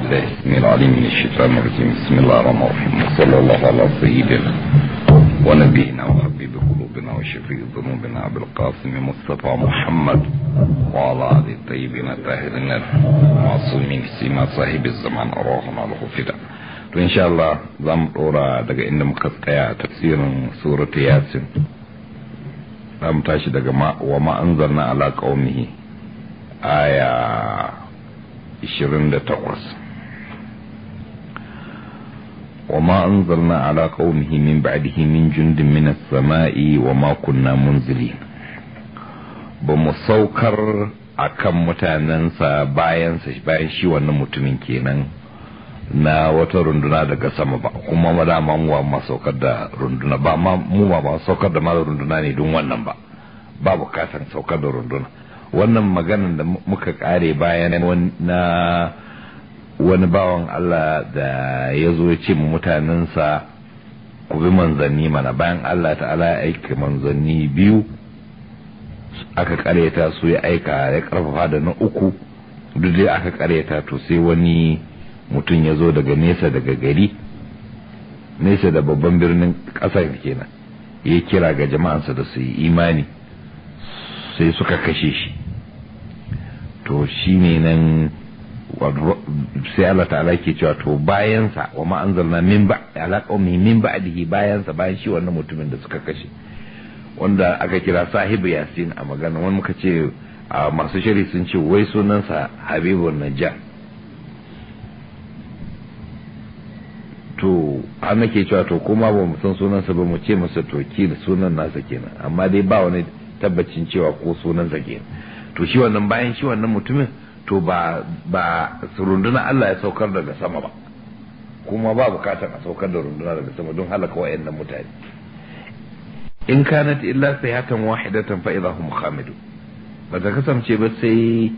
بالله السميع العليم من الشيطان الرجيم بسم الله الرحمن الرحيم وصلى الله على سيدنا ونبينا وحبيب قلوبنا وشفيع ذنوبنا ابو القاسم مصطفى محمد وعلى اله الطيبين الطاهرين المعصومين سيما صاحب الزمان اروحنا له فدا to insha Allah za mu dora daga inda muka tsaya a tafsirin suratu yasin za mu tashi daga wa ma anzalna ala qaumihi aya 28 وما أنزلنا على قومه من بعده من جند من السماء وما كنا منزلين بمسوكر akan mutanensa bayansa bayan shi wannan mutumin kenan na wata runduna daga sama ba kuma ma dama mu ba saukar da runduna ba ma mu ba ba saukar da ma runduna ne don wannan ba ba bukatan saukar da runduna wannan maganan da muka kare bayan na wani bawan Allah da ya zo ya ce mu mutanensa ku bi manzanni mana bayan Allah ta'ala ya aika manzanni biyu aka karyata su ya aika ya karfafa da na uku duk dai aka karyata to sai wani mutum ya zo daga nesa daga gari nesa da babban birnin ƙasar kenan ya kira ga jama'ansa da su yi imani sai suka kashe shi to shi ne nan sai Allah ta'ala ke cewa to bayansa wa ma anzalna min ba ala qaumi min ba'dihi bayansa bayan shi wannan mutumin da suka kashe wanda aka kira sahibu yasin a magana wani muka ce a masu shari sun ce wai sunansa habibun najjar to an nake cewa to kuma ba mu san sunansa ba mu ce masa toki da sunan nasa kenan amma dai ba wani tabbacin cewa ko sunansa kenan to shi wannan bayan shi wannan mutumin to ba ba runduna Allah ya saukar daga sama ba kuma ba bukatar a saukar da runduna daga sama don halaka wayannan mutane in kanat illa sayhatan wahidatan fa idahum khamidu ba ta kasance ba sai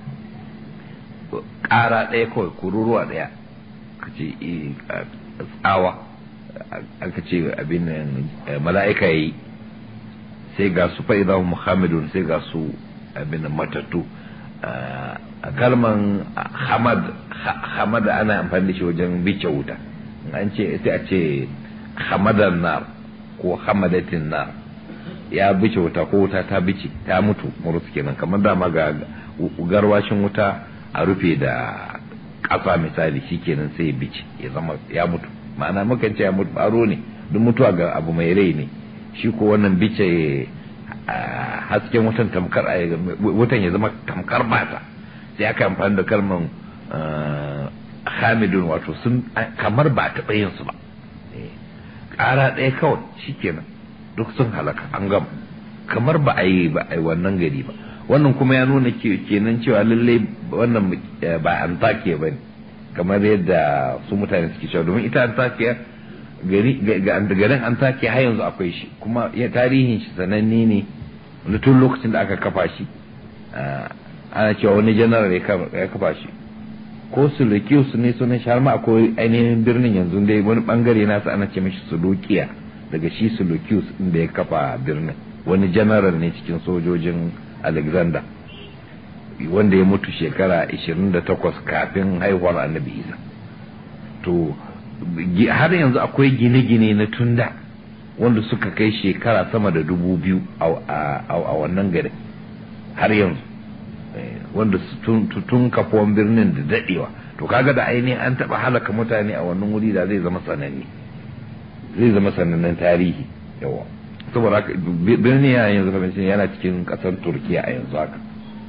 ƙara ɗaya kawai kururuwa ɗaya ka ce tsawa aka ce abin mala'ika yi sai ga su fa'iza muhammadun sai ga su abin matattu a kalman hamad ana amfani da shi wajen bice wuta an ce sai a ce hamadan nar ko hamadatin nar ya bice wuta ko wuta ta bice ta mutu murus kenan kamar dama ga garwashin wuta a rufe da ƙasa misali shikenan sai ya bice ya zama ya mutu ma'ana mukan ce ya mutu baro ne duk mutuwa ga abu mai rai ne shi ko wannan bice hasken wutan tamkar wutan ya zama tamkar bata sai aka amfani da kalman hamidun wato sun kamar ba taɓa yin su ba ƙara ɗaya kawai shikenan duk sun halaka an gama kamar ba a yi ba a yi wannan gari ba wannan kuma ya nuna kenan cewa lalle wannan ba antakiya ba ne kamar yadda su mutane suke cewa domin ita antakiya garin antakiya har yanzu akwai shi kuma tarihin shi sananne ne wanda tun lokacin da aka kafa shi ana cewa wani janaral ya kafa shi ko sulukius ne sunan shi har ma akwai ainihin birnin yanzu dai wani bangare nasa ana ce mishi sulukiya daga shi sulukius inda ya kafa birnin wani janaral ne cikin sojojin alexander wanda ya mutu shekara 28 kafin haihuwar annabi isa to har yanzu akwai gine-gine na tunda wanda suka kai shekara sama da dubu biyu a wannan garin har yanzu wanda tun kafuwan birnin da dadewa to kaga da ainihin an taba halaka mutane a wannan wuri da zai zama sananne zai zama sanannen tarihi yawa saboda haka birni ya yanzu kamar yana cikin kasar turkiya a yanzu haka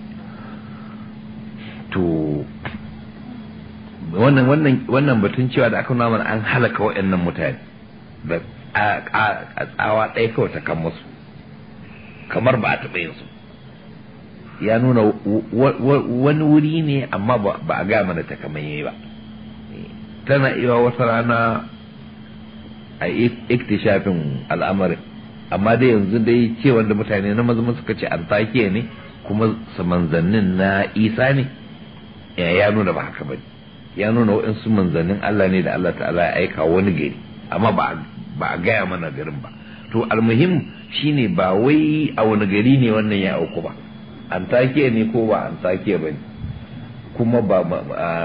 to wannan wannan wannan batun cewa da aka nuna mana an halaka waɗannan mutane da a tsawa ɗaya kawai ta kan musu kamar ba a taɓa yin su ya nuna wani wuri ne amma ba a gaya mana takamaimai ba tana iya wata rana a iktishafin al'amarin amma dai yanzu dai ce wanda mutane na maza suka ce antakiya ne kuma manzannin na isa ne ya nuna ba haka bane ya nuna waɗansu manzannin Allah ne da Allah ta'ala ya aika wani gari amma ba a gaya mana garin ba to almuhim shine ba wai a wani gari ne wannan ya auku ba antakiya ne ko ba antakiya ba ne kuma ba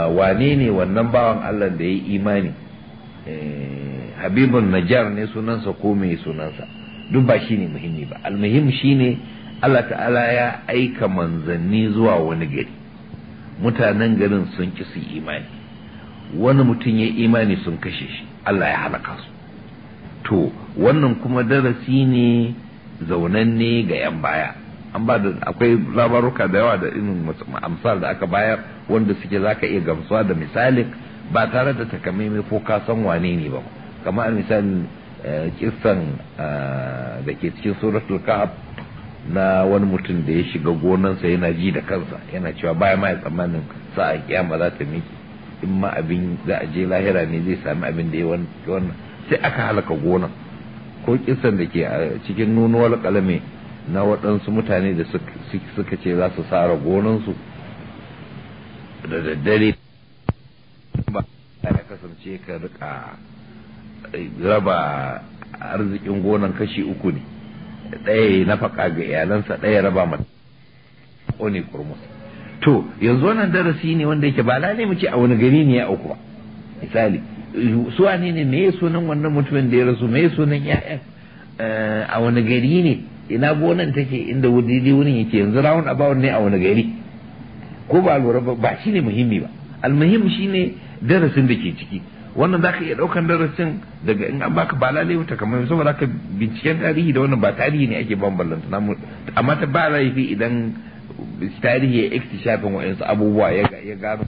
wane ne wannan bawan Allah da ya yi imani habibun najjar ne sunansa ko mai sunansa duk ba shi ne muhimmi ba almuhim shi ne Allah ta'ala ya aika manzanni zuwa wani gari mutanen garin sun ki su imani wani mutum ya imani sun kashe shi Allah ya halaka su to wannan kuma darasi ne zaunanne ga 'yan baya an ba da akwai labaruka da yawa da irin amsal da aka bayar wanda suke zaka iya gamsuwa da misalin ba tare da takamaimai ko ka san wane ne ba kamar misalin kissan da ke cikin suratul kahf na wani mutum da ya shiga gonansa yana ji da kansa yana cewa baya ma ya tsammanin sa'a kiyama za ta miki in ma abin za a je lahira ne zai sami abin da ya wannan sai aka halaka gonan ko kissan da ke cikin nunuwar kalame na waɗansu mutane da suka ce za su sara gonansu da daddare ba ya kasance ka rika raba arzikin gonan kashi uku ne ɗaya na faƙa ga iyalansa ɗaya raba mata ne kurmus to yanzu wannan darasi ne wanda yake ba lalai mu ce a wani gari ne ya auku ba misali su wane ne me sunan wannan mutumin da ya rasu me sunan ya'yan a wani gari ne ina gonan take inda wuri wurin yake yanzu rawun about ne a wani gari ko ba lura ba shine muhimmi ba almuhim shine darasin da ke ciki wannan zaka iya daukan darasin daga in an baka ba lalai wuta kamar saboda ka binciken tarihi da wannan ba tarihi ne ake bambanta amma ta ba laifi idan tarihi ya ikhtishafin wa'ansu abubuwa ya ya gano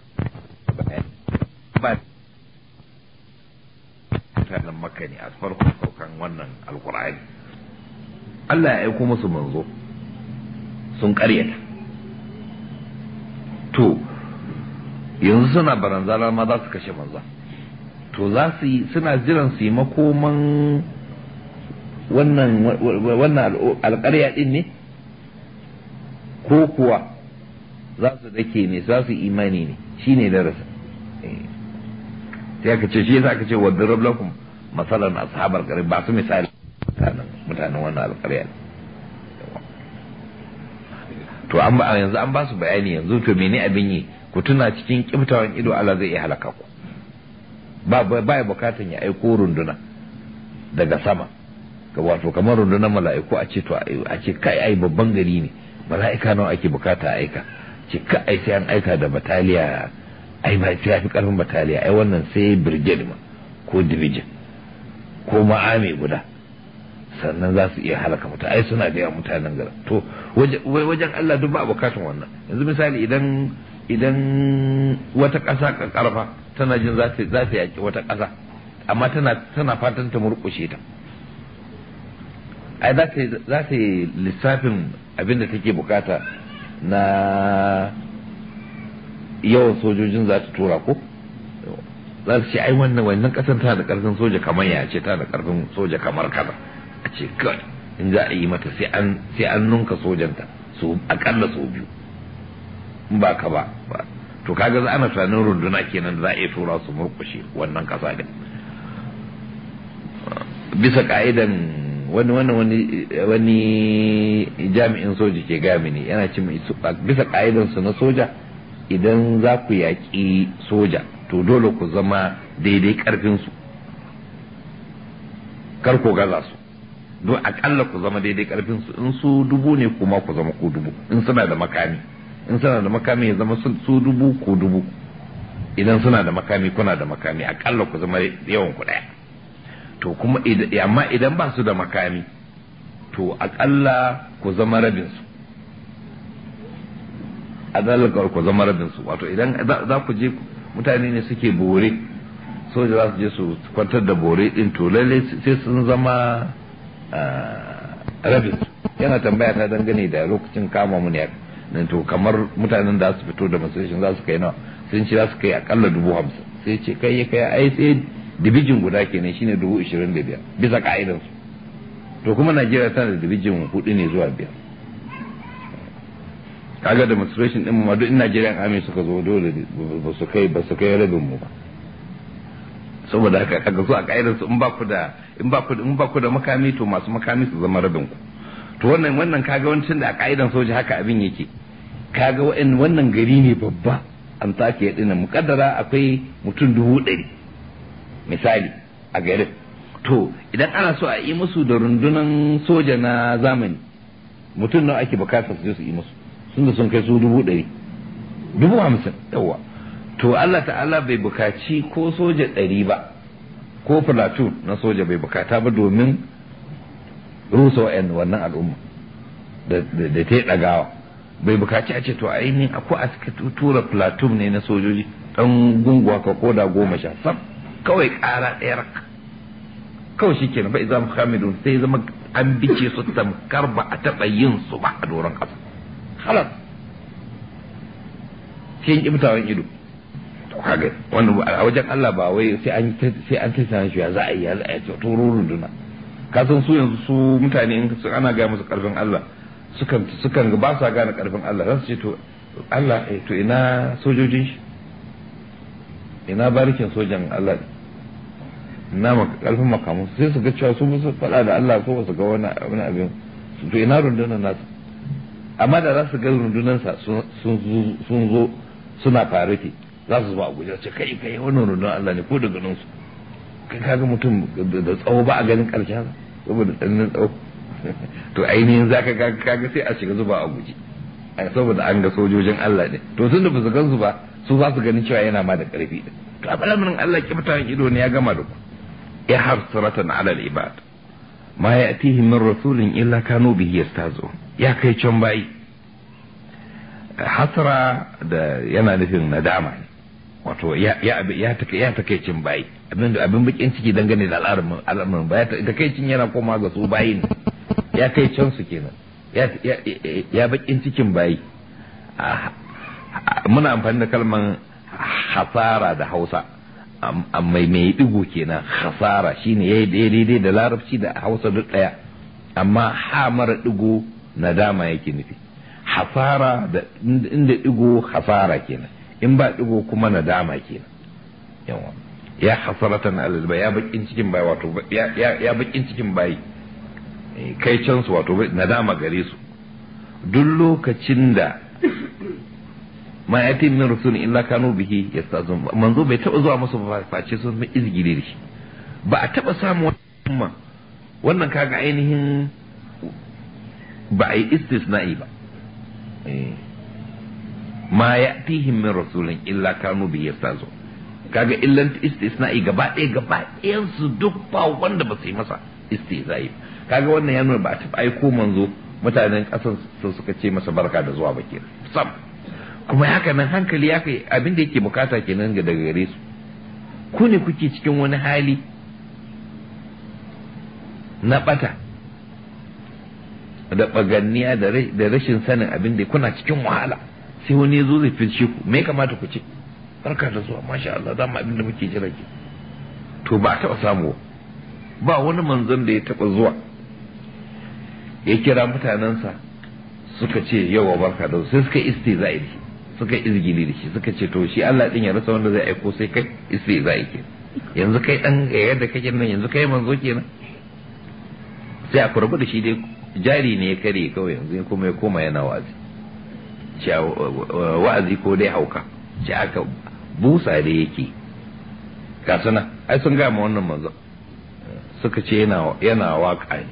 ba mutanen makka ne a farkon saukan wannan alkur'ani Allah ya aiko musu manzo sun karyata to yanzu suna baranzana ma za su kashe manzo to za su yi suna jiran su yi makoman wannan wannan alƙarya din ne ko kuwa za su dake ne za su imani ne shine darasa sai aka ce shi yasa aka ce wa darab lakum masalan ashabar qarib ba su misali mutanen wannan alƙarya to an ba yanzu an ba su bayani yanzu to mene abin yi ku tuna cikin kiftawan ido Allah zai iya halaka ku ba ba ya bukatan ya aiko runduna daga sama ga wato kamar rundunar mala'iku a ce to a ce kai ai babban gari ne mala'ika nawa ake bukata aika ce ka ai sai an aika da bataliya ai ba sai fi karfin bataliya ai wannan sai brigade ma ko division ko ma'ami guda sannan za su iya halaka mutu ai suna da yawan mutanen garin to wajen Allah duk ba bukatun wannan yanzu misali idan idan wata ƙasa karfa tana jin za ta za ta yaki wata ƙasa amma tana tana fatan ta murƙushe ta ai za ta za ta yi lissafin abin da take bukata na yawan sojojin za ta tura ko za su ce ai wannan wannan ƙasar tana da ƙarfin soja kamar ya ce tana da ƙarfin soja kamar kaza a ce kawai in za a yi mata sai an sai an nunka sojanta su akalla sau biyu in ba ka ba to kaga za ana tunanin runduna kenan da za a iya tura su murkushe wannan kasa din bisa ka'idan wani wani wani wani jami'in soja ke gami ne yana ce bisa ka'idan su na soja idan za ku yaƙi soja to dole ku zama daidai karfin su kar ku gaza su don akalla ku zama daidai karfin su in su dubu ne kuma ku zama ku dubu in suna da makami in suna da makami ya zama su dubu ko dubu idan suna da makami kuna da makami akalla ku zama yawan ku daya to kuma amma idan ba su da makami to akalla ku zama rabin su adalar ku zama rabin su wato idan za ku je mutane ne suke bore soja za su je su kwantar da bore din to lalle sai sun zama rabin su yana tambaya ta dangane da lokacin kama mu ne nan to kamar mutanen da su fito da demonstration za su kai nawa sun ce za su kai akalla dubu hamsin sai ce kai ya kai ai sai dibijin guda kenan shine dubu ishirin da biyar bisa ka'idan su to kuma najeriya tana da dibijin hudu ne zuwa biyar kaga demonstration din ma duk in najeriya army suka zo dole ba su kai ba su kai rabin mu ba saboda haka kaga su a ka'idan su in ba ku da in ba ku in ba ku da makami to masu makami su zama rabin ku to wannan wannan kaga wancan da a ka'idan soja haka abin yake kaga wannan gari ne babba antakiya ɗin mukaddara akwai mutum dubu ɗari misali a garin to idan ana so a yi musu da rundunan soja na zamani mutum nawa ake bukatar su je su yi musu sun da sun kai su dubu ɗari dubu hamsin yawa to Allah ta'ala bai bukaci ko soja ɗari ba ko platoon na soja bai bukata ba domin rusa wa'yan wannan al'umma da ta yi ɗagawa bai bukaci a ce to ainihin akwai a suka tura platoon ne na sojoji ɗan gunguwa ka koda goma sha sam kawai ƙara ɗaya raka kawai shi kenan bai zama hamidun sai zama an bice su tamkar ba a taɓa yin su ba a doron ƙasa halas sai yin ƙibtawan ido kaga wannan a wajen Allah ba wai sai an sai an tattara shi ya za a yi ya za a yi to runduna ka san su yanzu su mutane in su ana ga musu karfin Allah sukan sukan ba sa gane karfin Allah za su ce to Allah eh to ina sojojin shi ina barikin sojan Allah ina karfin makamu sai su ga cewa su su faɗa da Allah ko su ga wani wani abin to ina rundunar nasu amma da za su ga rundunansa sun zo suna fariti za su zuba a guje ce kai kai wannan rundunar Allah ne ko da ganin su kai kaga mutum da tsawo ba a ganin karshen saboda tsananin tsawo to ainihin za ka kaga sai a shiga zuba a guje saboda an ga sojojin Allah ne to tun da ba su gansu ba su za su ganin cewa yana ma da karfi to a balamin Allah kibtawan ido ne ya gama da ku ya hasratan ala al-ibad ma ya'tihim min rasulin illa kanu bihi yastazu ya kai can bayi hasra da yana nufin nadama ne wato ya ya takaicin bayi abin da abin bakin ciki dangane da al'amarin ba takaicin yana koma ga su bayi ne ya kai can su kenan ya bakin cikin bayi muna amfani da kalman hasara da hausa mai mai digo kenan hasara shine yayi daidai da larabci da hausa duk daya amma ha mara digo nadama yake nufi hasara da inda digo hasara kenan in ba digo kuma nadama kenan yawa ya hasaratan alal ya bakin cikin bai wato ya bakin cikin bai kai can su wato nadama gare su duk lokacin da ma yati min rasul illa kanu bihi yastazun manzo bai taba zuwa musu face sun fi izgiri da shi ba a taba samu wannan wannan kaga ainihin ba a yi istisna'i ba ma yatihim min rasulin illa kanu bihi yastazun kaga illan istisna'i gaba ɗaya gaba ɗayan su duk ba wanda ba su yi masa istizai kaga wannan ya nuna ba a taɓa aiko manzo mutanen ƙasar su suka ce masa barka da zuwa baki sam kuma haka nan hankali ya kai abin da yake bukata kenan ga daga gare su ku ne kuke cikin wani hali na bata da baganniya da rashin sanin abin da kuna cikin wahala sai wani ya zo zai fice ku me kamata ku ce barka da zuwa masha Allah za mu abin da muke jira ke to ba taɓa samu ba wani manzon da ya taɓa zuwa ya kira mutanensa suka ce yawa barka da sai suka istizai da shi suka izgili da shi suka ce to shi Allah din ya rasa wanda zai aiko sai kai istizai ke yanzu kai dan yadda kake nan yanzu kai manzo kenan sai a kurbu da shi dai jari ne ya kare kawai yanzu kuma ya koma yana wa'azi wa'azi ko dai hauka ce aka busa da yake ga suna ai sun gama wannan manzo suka ce yana waka ne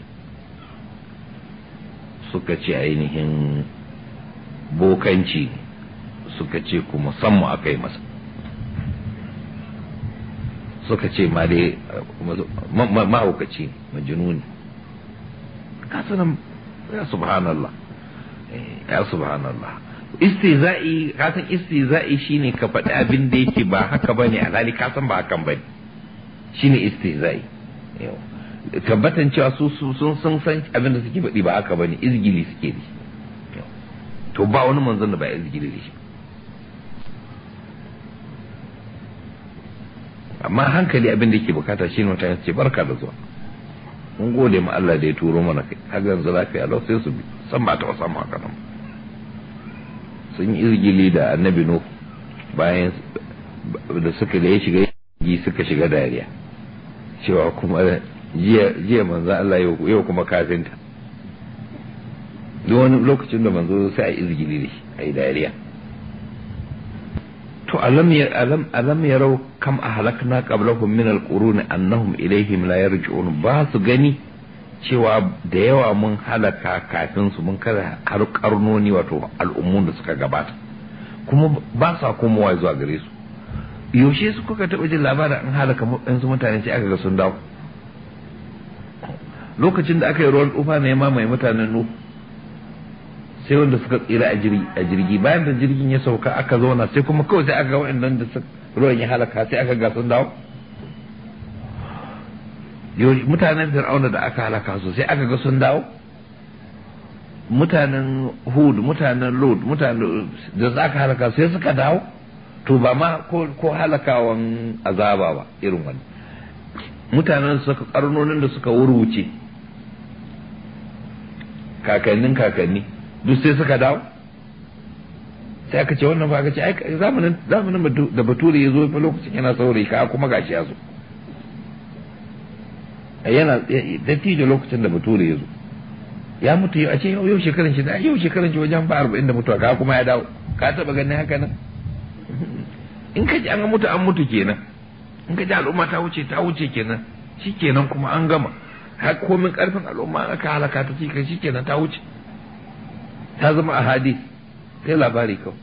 suka ce ainihin bokanci suka ce kuma sammu aka yi masa suka ce ma dai mahaukaci majinuni kasanan ya subhanallah ya subhanallah istiza'i kasan istiza'i shine ka faɗi abin da yake ba haka bane alhali ka san ba hakan bane shine istiza'i tabbatan cewa su sun sun san abin da suke faɗi ba haka bane izgili suke da shi to ba wani manzon da ba izgili da shi amma hankali abin da yake bukata shine mutane ce barka da zuwa mun gode ma Allah da ya turo mana kai kaga yanzu lafiya lau sai su bi san ba ta samu haka nan sun yi izgili da annabi nuh bayan da suka da ya shiga yi suka shiga dariya cewa kuma jiya manzo Allah yau kuma kafinta duk wani lokacin da manzo sai a izgili da shi a yi dariya to alam ya alam alam yarau kam ahlakna qablahum min alquruni annahum ilayhim la yarji'un ba su gani cewa da yawa mun halaka kafin su mun kada har karnoni wato al'ummun da suka gabata kuma ba sa komowa zuwa gare su yaushe su kuka taɓa jin labarin an halaka su mutane sai aka ga sun dawo lokacin da aka yi ruwan tufa ne ma mai mutanen nu sai wanda suka tsira a jirgi bayan da jirgin ya sauka aka zauna sai kuma kawai sai aka ga waɗannan da ruwan ya halaka sai aka ga sun dawo mutanen fir'auna da aka halaka su sai aka ga sun dawo mutanen hud mutanen lod mutanen da za ka halaka sai suka dawo to ba ma ko halakawan azaba ba irin wani mutanen suka karnonin da suka wurwuce kakannin kakanni duk sai suka dawo sai aka ce wannan ba aka ce zamanin zamanin da bature ya zo fa lokacin yana saurayi ka kuma gashi ya zo yana dattijo lokacin da bature ya zo ya mutu a ce yau shekaran shi yau shekaran shi wajen ba arba'in da mutuwa ka kuma ya dawo ka taba ganin haka nan in ka ji an mutu an mutu kenan in ka ji al'umma ta wuce ta wuce kenan shi kenan kuma an gama har komin karfin al'umma aka halaka ta cikin shi kenan ta wuce ta zama a hadis sai labari kawai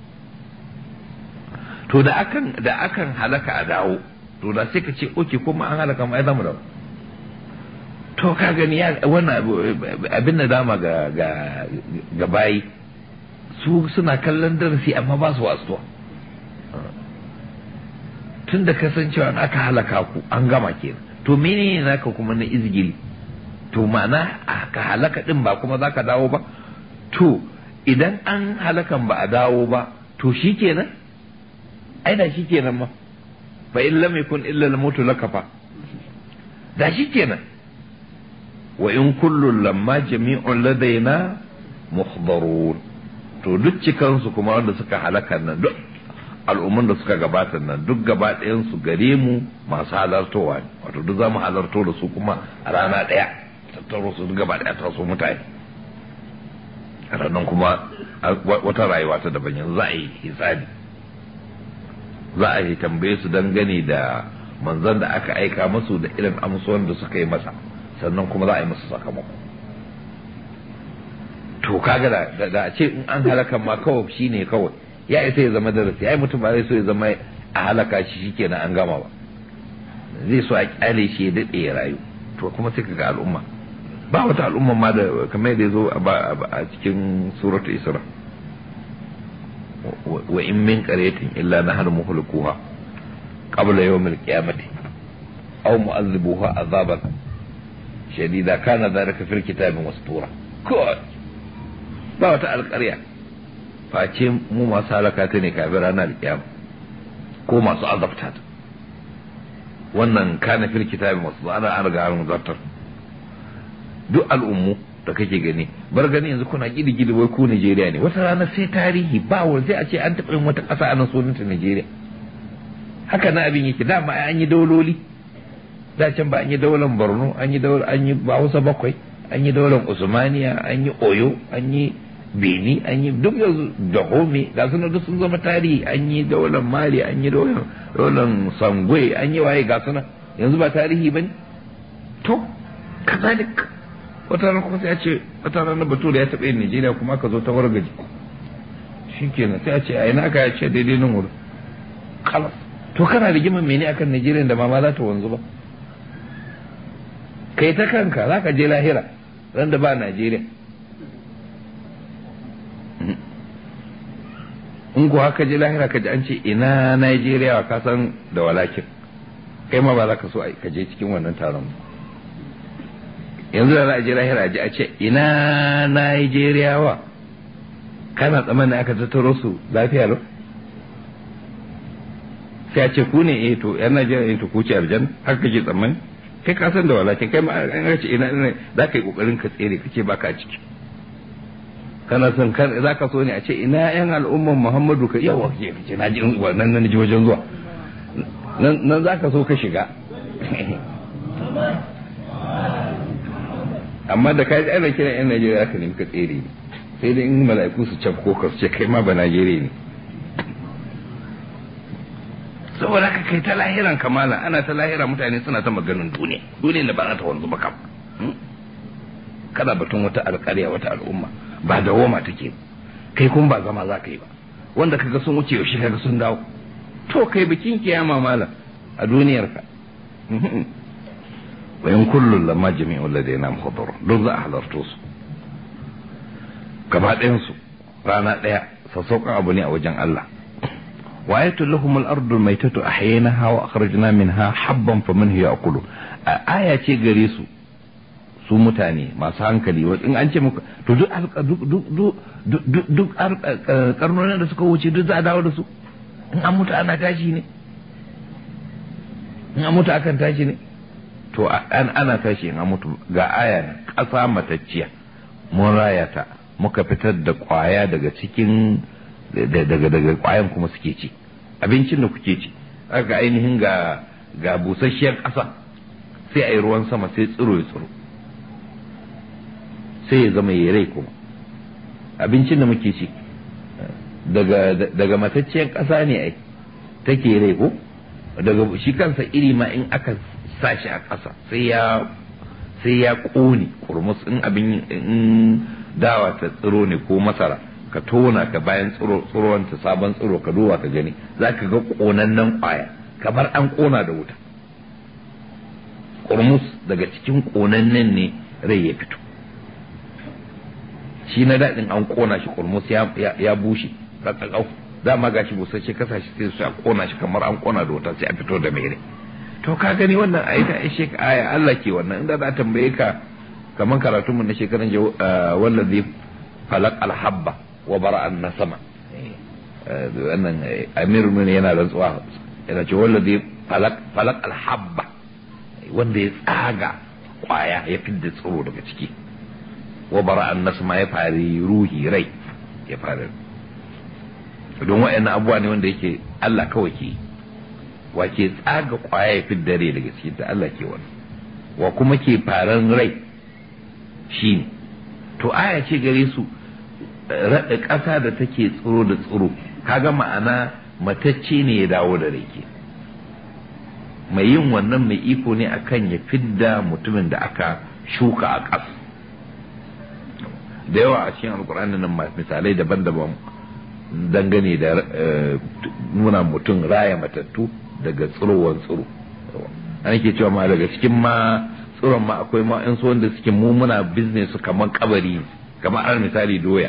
to da akan da akan halaka a dawo to da sai ka ce oke kuma an halaka ma ai zamu dawo to ka gani ya wannan abin da dama ga ga ga bayi su suna kallon darasi amma ba su wasuwa tun da kasancewa aka halaka ku an gama kenan to menene naka kuma na izgili to ma'ana ka halaka din ba kuma zaka dawo ba to idan an halakan ba a dawo ba to shikenan ai da shikenan ma fa in lam yakun illa al-mautu lakafa da shikenan wa in kullun lamma jami'un ladaina muhdarun to duk cikansu kuma wanda suka halaka nan duk al'umman da suka gabata nan duk gaba ɗayan su gare mu masu halartowa ne wato duk za mu halarto da su kuma a rana ɗaya tattaro su duk gaba ɗaya ta su mutane ranar kuma wata rayuwa ta daban yanzu za a yi hisabi za a yi tambaye su dangane da manzan da aka aika masu da irin amsuwan da suka yi masa sannan kuma za a yi masa sakamako to kaga da da a ce in an halaka ma kawai shine kawai ya isa ya zama darasi ai mutum ba zai so ya zama a halaka shi shikenan an gama ba zai so a kyale shi ya dade ya rayu to kuma sai kaga al'umma ba wata al'umma ma da kamar yadda ya zo a cikin suratu isra wa in min qaryatin illa nahnu muhlikuha qabla yawm al-qiyamati aw mu'azzibuha azaban shadida kana dhalika fil kitabi mastura ko ba wata alƙarya face mu masu halaka ta ne kafin ranar kiyama ko masu azabta ta wannan kana fil kitabi masu ana an riga an zartar duk al'ummu da kake gani bar gani yanzu kuna gidi gidi wai ku Najeriya ne wata rana sai tarihi ba wa sai a ce an taɓa yin wata ƙasa a nan sunanta Najeriya haka na abin yake dama an yi dauloli da can ba an yi daular Borno an yi daular an yi Hausa bakwai an yi daular Usmaniya an yi Oyo an yi Beni an yi duk yanzu da Home ga sunan duk sun zama tarihi an yi daular Mali an yi daular Sangwe an yi waye ga sunan yanzu ba tarihi bane to kazalik wata rana kuma sai a ce wata rana bature ya taɓa yin Najeriya kuma aka zo ta wargaji shi kenan sai a ce a ina aka ya ce daidai nan wurin kalas to kana rigimar mene akan Najeriya da ma za ta wanzu ba kai ta kanka za ka je lahira ran da ba Najeriya in ko haka je lahira ka ji an ce ina Najeriya ka san da walakin kai ma ba za ka so ka je cikin wannan taron ba yanzu da za a je lahira ji a ce ina Najeriyawa kana tsammanin aka tattaro su lafiya lau sai a ce ku ne eh to yan Najeriya ne to ku ce aljanna haka kake tsammani kai ka san da walakin kai ma an ce ina ina za ka yi kokarin ka tsere kace baka ciki kana son kan za ka so ne a ce ina yan al'umman Muhammadu ka yawa ke ce na ji wannan nan ji wajen zuwa nan za ka so ka shiga amma da ka ji ana kira yan Najeriya ka nemi ka tsere ne sai dai in mala'iku su cafko ka su ce kai ma ba Najeriya ne saboda haka kai ta lahiran kamala ana ta lahira mutane suna ta maganin duniya duniya da ba za ta wanzu ba kam kada batun wata alƙarya wata al'umma ba da woma take kai kun ba zama za ka yi ba wanda kaga sun wuce yaushe kaga sun dawo to kai bikin kiyama malam a duniyarka wa in kullun lamma jami'ul ladaina muhadar duk za a halarto su gaba ɗayan su rana ɗaya sassauƙan abu ne a wajen Allah wa ayatul lahum al-ardu maytatu ahyaynaha wa akhrajna minha habban faminhu ya'kulu aya ce gare su su mutane masu hankali in an ce muku to duk duk duk karnonin da suka wuce duk za a dawo da su in an mutu ana tashi ne in an mutu akan tashi ne to ana tashi in an mutu ga aya na ƙasa matacciya mun raya ta muka fitar da ƙwaya daga cikin daga daga ƙwayan kuma suke ci abincin da kuke ci aka ainihin ga ga busasshiyar ƙasa sai a yi ruwan sama sai tsiro ya tsiro sai ya zama ya rai kuma abincin da muke ci daga matacciyar ƙasa ne ai take rai ko daga shi kansa iri ma in aka sa shi a ƙasa sai ya sai ya ƙone kurmus in abin in dawa ta tsiro ne ko masara ka tona ka bayan tsiro ta sabon tsiro ka duba ka gani za ka ga ƙonannen ƙwaya kamar an ƙona da wuta kurmus daga cikin ƙonannen ne rai ya fito shi na daɗin an ƙona shi kurmus ya bushe kakakau dama ga shi busasshe kasa shi sai su a ƙona shi kamar an ƙona da wuta sai a fito da mere to ka gani wannan ayi ta ishe ka aya Allah ke wannan inda za tambaye ka kamar karatunmu na shekaran jau wallazi falak alhabba wa bara'an na sama wannan amir mun yana rantsuwa yana ce wallazi falak falak alhabba wanda ya tsaga kwaya ya fidda tsiro daga ciki wa bara'an nasma ya fari ruhi rai ya fari don wa'annan abubuwa ne wanda yake Allah kawai ke wa ke tsaga kwaya ya fidda rai daga ciki da Allah ke wani wa kuma ke faran rai shi ne to aya ce gare su raɗa ƙasa da take tsiro da tsiro kaga ma'ana matacce ne ya dawo da rai ke mai yin wannan mai iko ne akan ya fidda mutumin da aka shuka a ƙasa da yawa a cikin alkur'ani nan misalai daban-daban dangane da nuna mutum raya matattu daga tsirowar tsiro an ke cewa ma daga cikin ma tsiron ma akwai ma in wanda suke mu muna business su kamar kabari kamar al misali doya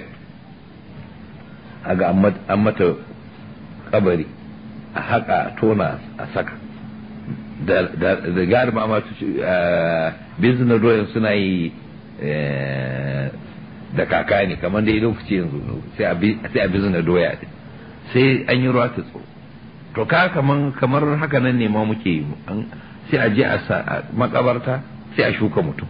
aga an mata kabari a haka tona a saka da gari ma masu business na doyan suna yi da kaka ne kamar dai lokaci yanzu sai a business doya sai an yi ruwa ta tsoro to ka kamar kamar haka nan ne ma muke yi sai a je a makabarta sai a shuka mutum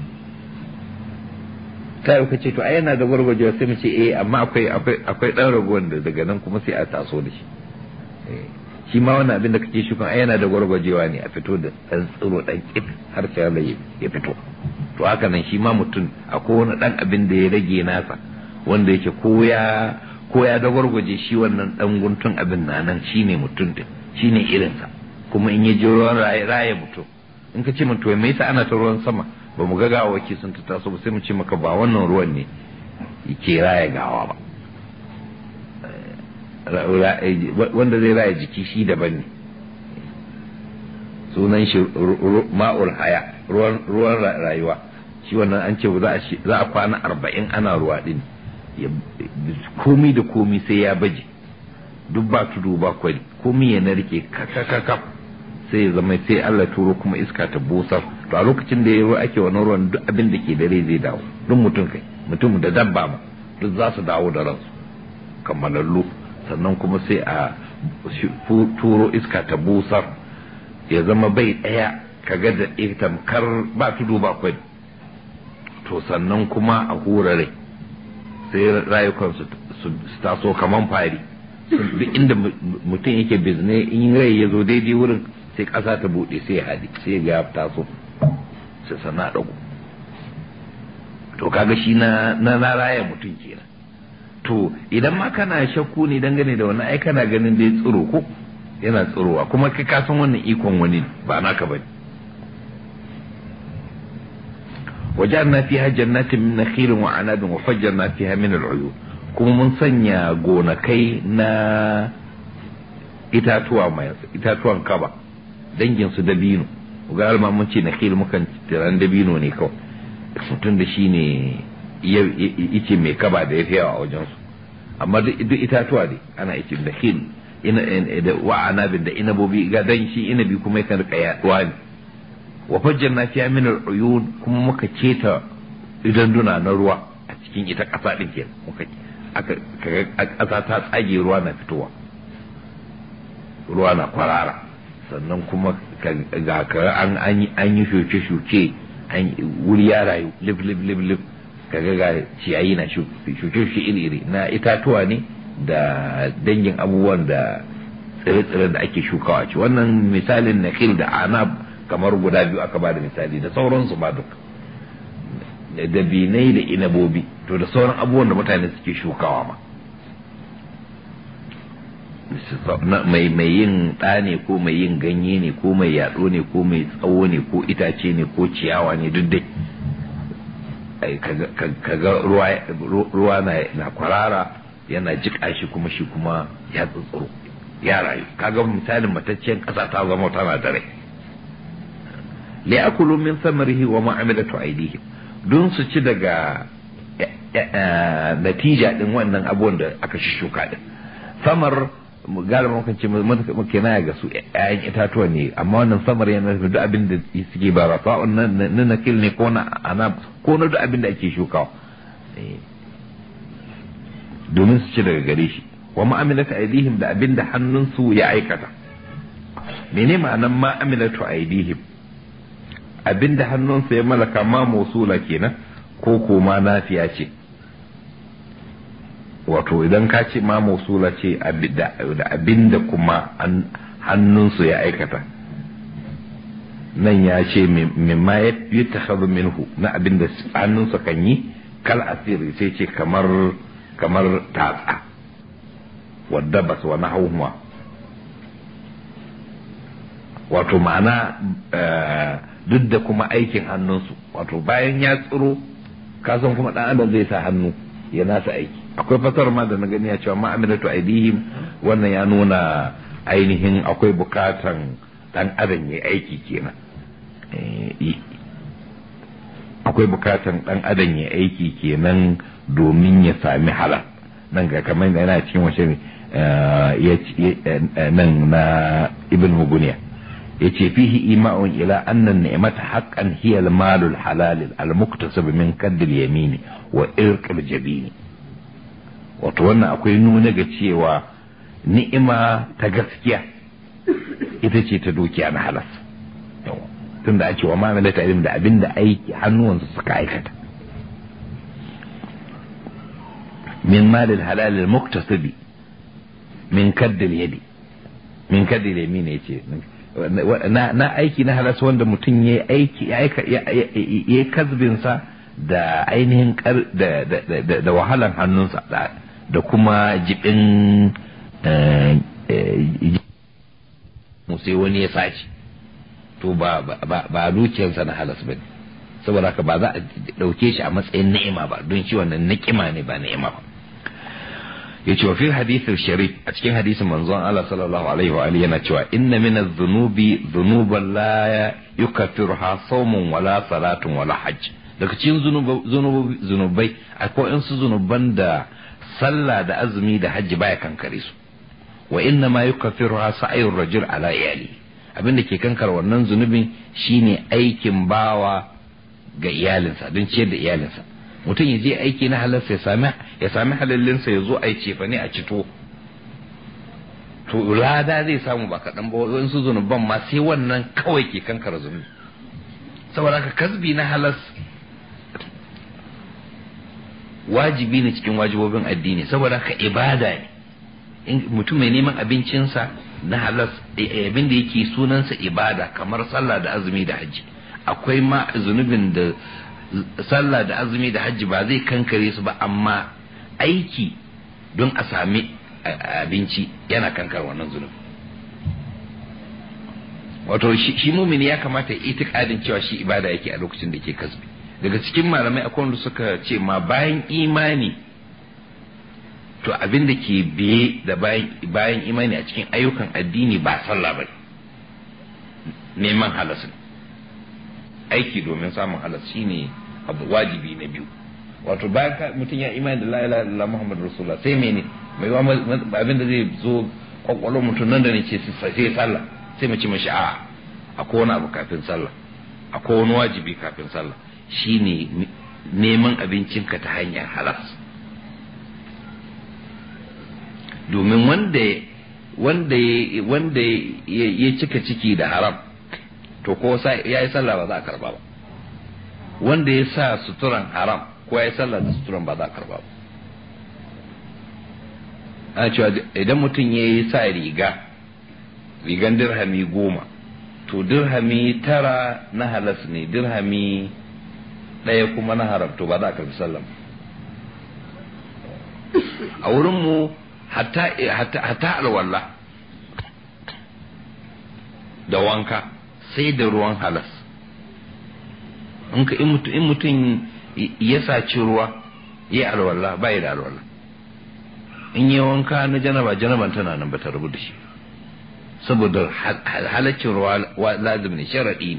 ta yi ce to ai yana da gwargwajewa sai mu ce eh amma akwai akwai akwai dan ragowar da daga nan kuma sai a taso da shi shi ma wannan abin da kake shukan ai yana da gwargwajewa ne a fito da dan tsiro dan kit har sai Allah ya fito to haka nan shi ma mutum akwai wani dan abin da ya rage nasa wanda yake ko ya ko ya da gwargwaje shi wannan dan guntun abin na nan shine mutum din shine irinsa kuma in ya je ruwan raye mutum in ka ce min to me yasa ana ta ruwan sama ba mu ga gawaki sun ta taso ba sai mu ce maka ba wannan ruwan ne yake raya gawa ba wanda zai raya jiki shi daban ne sunan shi ma'ul haya ruwan rayuwa shi wannan an ce za a kwana arba'in ana ruwa din komi da komi sai ya baje duk ba tudu ba kwari komi ya narke kakakakaf sai ya zama sai Allah turo kuma iska ta busar to a lokacin da ya ruwa ake wani ruwan duk abin da ke da rai zai dawo duk mutum kai mutum da dabba ma duk za su dawo da ransu kammalallu sannan kuma sai a turo iska ta busar ya zama bai ɗaya kaga da tamkar ba tudu ba kwai to sannan kuma a hura rai sai rayukansu su taso kaman fari duk inda mutum yake bizne in rai ya zo daidai wurin sai ƙasa ta buɗe sai haɗi sai ga taso sai sana ɗago to kaga shi na na raya mutum kenan to idan ma kana shakku ne dangane da wannan ai kana ganin dai tsiro ko yana tsirowa kuma kai ka san wannan ikon wani ba naka bane وجعلنا فيها جنات من نخيل وعناب وفجرنا فيها من العيون kuma mun sanya gonakai na itatuwa mai itatuwan kaba dangin su dabino ga alma mun ce nakhil mukan tiran dabino ne kawai mutum da shi ne ice mai kaba da ya fi yawa a wajen su amma duk itatuwa ne ana ice nakhil da wa anabin da inabobi ga dan shi inabi kuma yakan rika yaduwa ne wa fajjarna fiha min al-uyun kuma muka keta idan duna na ruwa a cikin ita kasa din kenan muka aka kasa ta tsage ruwa na fitowa ruwa na kwarara sannan kuma ga ka an an yi shuke shuke wuri ya rayu lif lif lif lif kaga ga ciyayi na shuke shuke iri iri na itatuwa ne da dangin abubuwan da tsire-tsire da ake shukawa ci wannan misalin nakil da anab kamar guda biyu aka ba da misali da sauransu ba duk da binai da inabobi to da sauran abubuwan da mutane suke shukawa ma mai mai yin ɗa ne ko mai yin ganye ne ko mai yaɗo ne ko mai tsawo ne ko itace ne ko ciyawa ne duk dai kaga ruwa na kwarara yana jiƙa shi kuma shi kuma ya tsutsuro ya rayu kaga misalin matacciyar ƙasa ta zama tana da rai li'akulu min samarihi wa ma'amilatu aidihim don su ci daga natija din wannan abubuwan da aka shuka din samar galibin kan ce muke na ga su ƴaƴan itatuwa ne amma wannan samar yana nufin duk abin da suke ba rafa na nakil ne ko na ana ko na duk abin da ake shukawa domin su ci daga gare shi wa ma'amilatu aidihim da abin da hannunsu ya aikata mene ma'anan ma'amilatu aidihim abinda hannunsa ya malaka ma mausula kenan ko kuma nafiya ce wato idan ka ce ma mausula ce da abinda kuma hannunsu ya aikata nan ya ce mimma ya yi takhadu minhu na abinda hannunsa kan yi kal asiri sai ce kamar kamar tatsa wadda bas wa nahawma wato ma'ana duk da kuma aikin hannunsu wato bayan ya tsiro kasan kuma dan adam zai sa hannu ya nasa aiki akwai fasar ma da na gani ya cewa ma'amilatu aidihim wannan ya nuna ainihin akwai bukatan dan adam ya aiki kenan akwai bukatan dan adam ya aiki kenan domin ya sami halal nan ga kamar yana cikin wace nan na ibn muguniya yace fihi ima'un ila anna ni'mata haqqan hiya al-malul halal al-muktasab min kadd al-yamin wa irq al-jabin wato wannan akwai nuna ga cewa ni'ima ta gaskiya ita ce ta dukiya na halas tunda ake wa mamala ta da abinda aiki hannuwansu suka aikata min malil halal al-muktasab min kadd al-yadi min kadd al-yamin yace na aiki na halas wanda mutum ya aiki ya yi kazbinsa da ainihin da wahalan hannunsa da kuma jibin sai wani ya sace to ba ba dukiyarsa na halas ba saboda haka ba za a ɗauke shi a matsayin ni'ima ba don shi wannan ni'ima ne ba ni'ima ba yace wa fil hadith sharif a cikin hadisin manzon Allah sallallahu alaihi wa alihi yana cewa inna min adh-dhunubi dhunuban la yukaffiruha sawmun wala salatun wala hajj daga cikin zunubai akwai in su zunuban da sallah da azumi da hajji baya kankare su wa inna ma yukaffiruha sa'yur rajul ala iyali abinda ke kankar wannan zunubin shine aikin bawa ga iyalinsa don ciyar da iyalinsa mutum ya je aiki na halarsa ya sami ya sami halallinsa ya zo a yi cefa ne a cito to lada zai samu ba kaɗan ba wasu zunuban ma sai wannan kawai ke kankara zunubi saboda ka kasbi na halas wajibi ne cikin wajibobin addini saboda ka ibada ne mutum mai neman abincinsa na halas abin da yake sunansa ibada kamar sallah da azumi da hajji akwai ma zunubin da sallah da azumi da hajji ba zai kankare su ba amma aiki don a sami abinci yana kankar wannan zunubi wato shi mumini ya kamata ya itikadin cewa shi ibada yake a lokacin da ke kasbi daga cikin malamai akwai wanda suka ce ma bayan imani to abin da ke biye da bayan imani a cikin ayyukan addini ba sallah ba neman halas aiki domin samun halas shine abu wajibi na biyu wato bayan mutum ya imani da la ilaha illallah muhammadu rasulullah sai mene mai abin da zai zo kwakwalwar mutum nan da ne ce sai sallah sai mace mashi a akwai wani abu kafin sallah akwai wani wajibi kafin sallah shine neman abincinka ta hanyar halas domin wanda wanda wanda ya cika ciki da haram to ko ya yi sallah ba za a karba ba wanda ya sa suturan haram ko ya yi sallah da suturan ba za a karba ba ana cewa idan mutum ya yi sa riga rigan dirhami goma to dirhami tara na halas ne dirhami ɗaya kuma na haram to ba za a karbi sallah a wurinmu hatta alwala da wanka sai da ruwan halas in mutum ya saci ruwa ya alwala ba da alwala in yi wanka na janaba janaban tana nan ba ta rubu da shi saboda halaccin ruwa lazim ne sharaɗi ne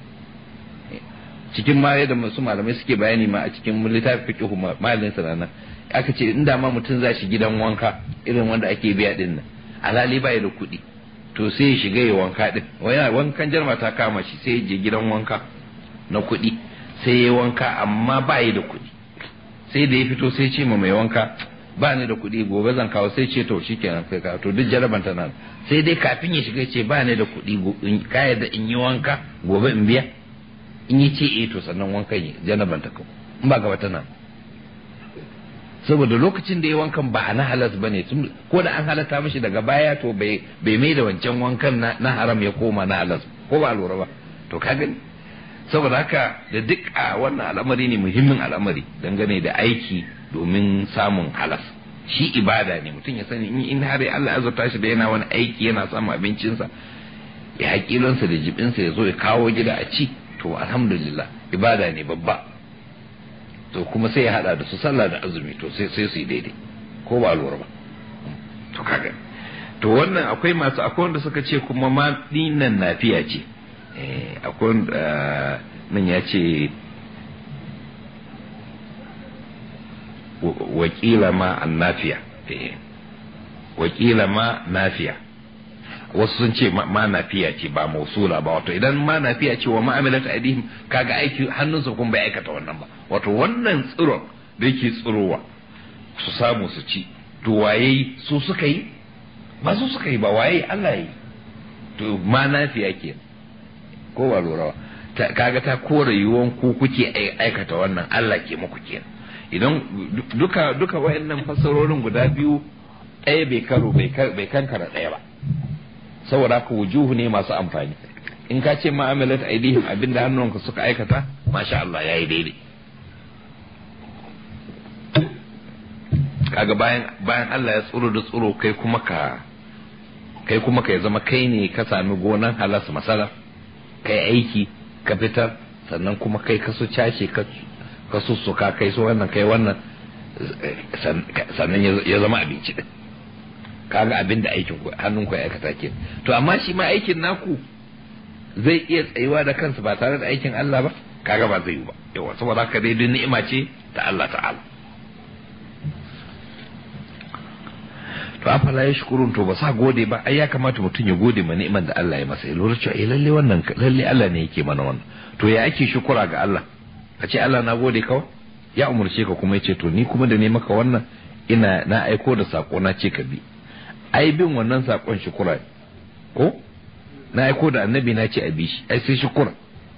cikin ma yadda masu malamai suke bayani ma a cikin littafi fiqh malin sanana aka ce inda ma mutum za shi gidan wanka irin wanda ake biya din nan alhali bai da kuɗi to sai ya shiga ya wanka din wankan jarma ta kama shi sai ya je gidan wanka na kuɗi sai ya wanka amma bai da kuɗi sai da ya fito sai ce ma mai wanka ba ni da kuɗi gobe zan kawo sai ce to shikenan kai ka to duk jaraban ta nan sai dai kafin ya shiga ce ba ni da kuɗi ka yadda in yi wanka gobe in biya in yi ce eh to sannan wankan yi janaban ta kawo in ba gaba ta nan saboda lokacin da ya wankan ba na halas ba ne ko da an halatta mishi daga baya to bai mai da wancan wankan na haram ya koma na halas ko ba lura ba to ka gani saboda haka da duk a wannan al'amari ne muhimmin al'amari dangane da aiki domin samun halas shi ibada ne mutum ya sani in har Allah ya azurta shi da yana wani aiki yana samun abincinsa ya hakilansa da jibinsa ya zo ya kawo gida a ci to alhamdulillah ibada ne babba to kuma sai ya hada da su sallah da azumi to sai sai su yi daidai ko ba lura ba to kaga to wannan akwai masu akwai wanda suka ce kuma ma dinan nafiya ce eh akwai nan ya ce wakila ma annafiya wakila ma nafiya wasu sun ce ma nafiya ce ba mausula ba wato idan ma nafiya ce wa ma'amilat aidihim kaga aiki hannunsa kuma bai aikata wannan ba wato wannan tsiron da yake tsirowa su samu su ci to waye su suka yi ba su suka yi ba waye Allah yi to ma nafiya ke ko ba lura ba kaga ta kore yiwuwan ku kuke aikata wannan Allah ke muku kenan idan duka duka wayannan fassarorin guda biyu ɗaya bai karo bai kankara ɗaya ba saboda ka wujuhu ne masu amfani in ka ce ma'amalat aidihim abinda hannunka suka aikata masha Allah yayi daidai kaga bayan bayan Allah ya tsoro da tsoro kai kuma ka kai kuma ka zama kai ne ka sami gonan halas masala kai aiki ka fitar sannan kuma kai ka su cashe ka ka sussuka kai su wannan kai wannan sannan ya zama abinci din kaga abin da aikin ku hannun ku ya aikata ke to amma shi ma aikin naku zai iya tsayuwa da kansa ba tare da aikin Allah ba kaga ba zai yi ba yawa saboda haka dai duk ni'ima ce ta Allah ta'ala to afala ya shukurun to ba sa gode ba ai ya kamata mutum ya gode ma ni'iman da Allah ya masa ya lura cewa eh lalle wannan lalle Allah ne yake mana wannan to ya ake shukura ga Allah ka ce Allah na gode kawai ya umurce ka kuma ya ce to ni kuma da ne maka wannan ina na aiko da sako na ce ka bi ai bin wannan sakon shukura ko na aiko da annabi na ce a bi shi ai sai shukura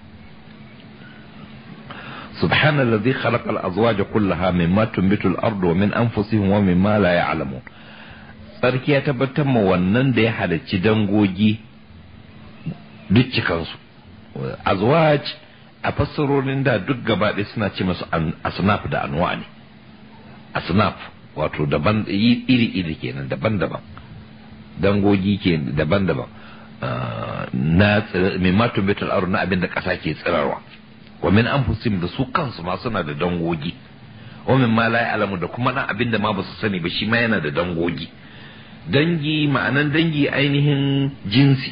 سبحان الذي خلق الأزواج كلها مما تنبت الأرض ومن أنفسهم ومما لا يعلمون sarki ya tabbatar ma wannan da ya halarci dangogi duk cikansu azwaj a fassarorin da duk gaba ɗaya suna ce masu asnaf da anwa ne asnaf wato daban iri iri kenan daban-daban dangogi ke daban-daban na min matun bitul ard na abin da kasa ke tsirarwa wa min anfusihim da su kansu ma suna da dangogi wa min ma la ya'lamu da kuma dan abin da ma ba su sani ba shi ma yana da dangogi dangi ma'anan dangi ainihin jinsi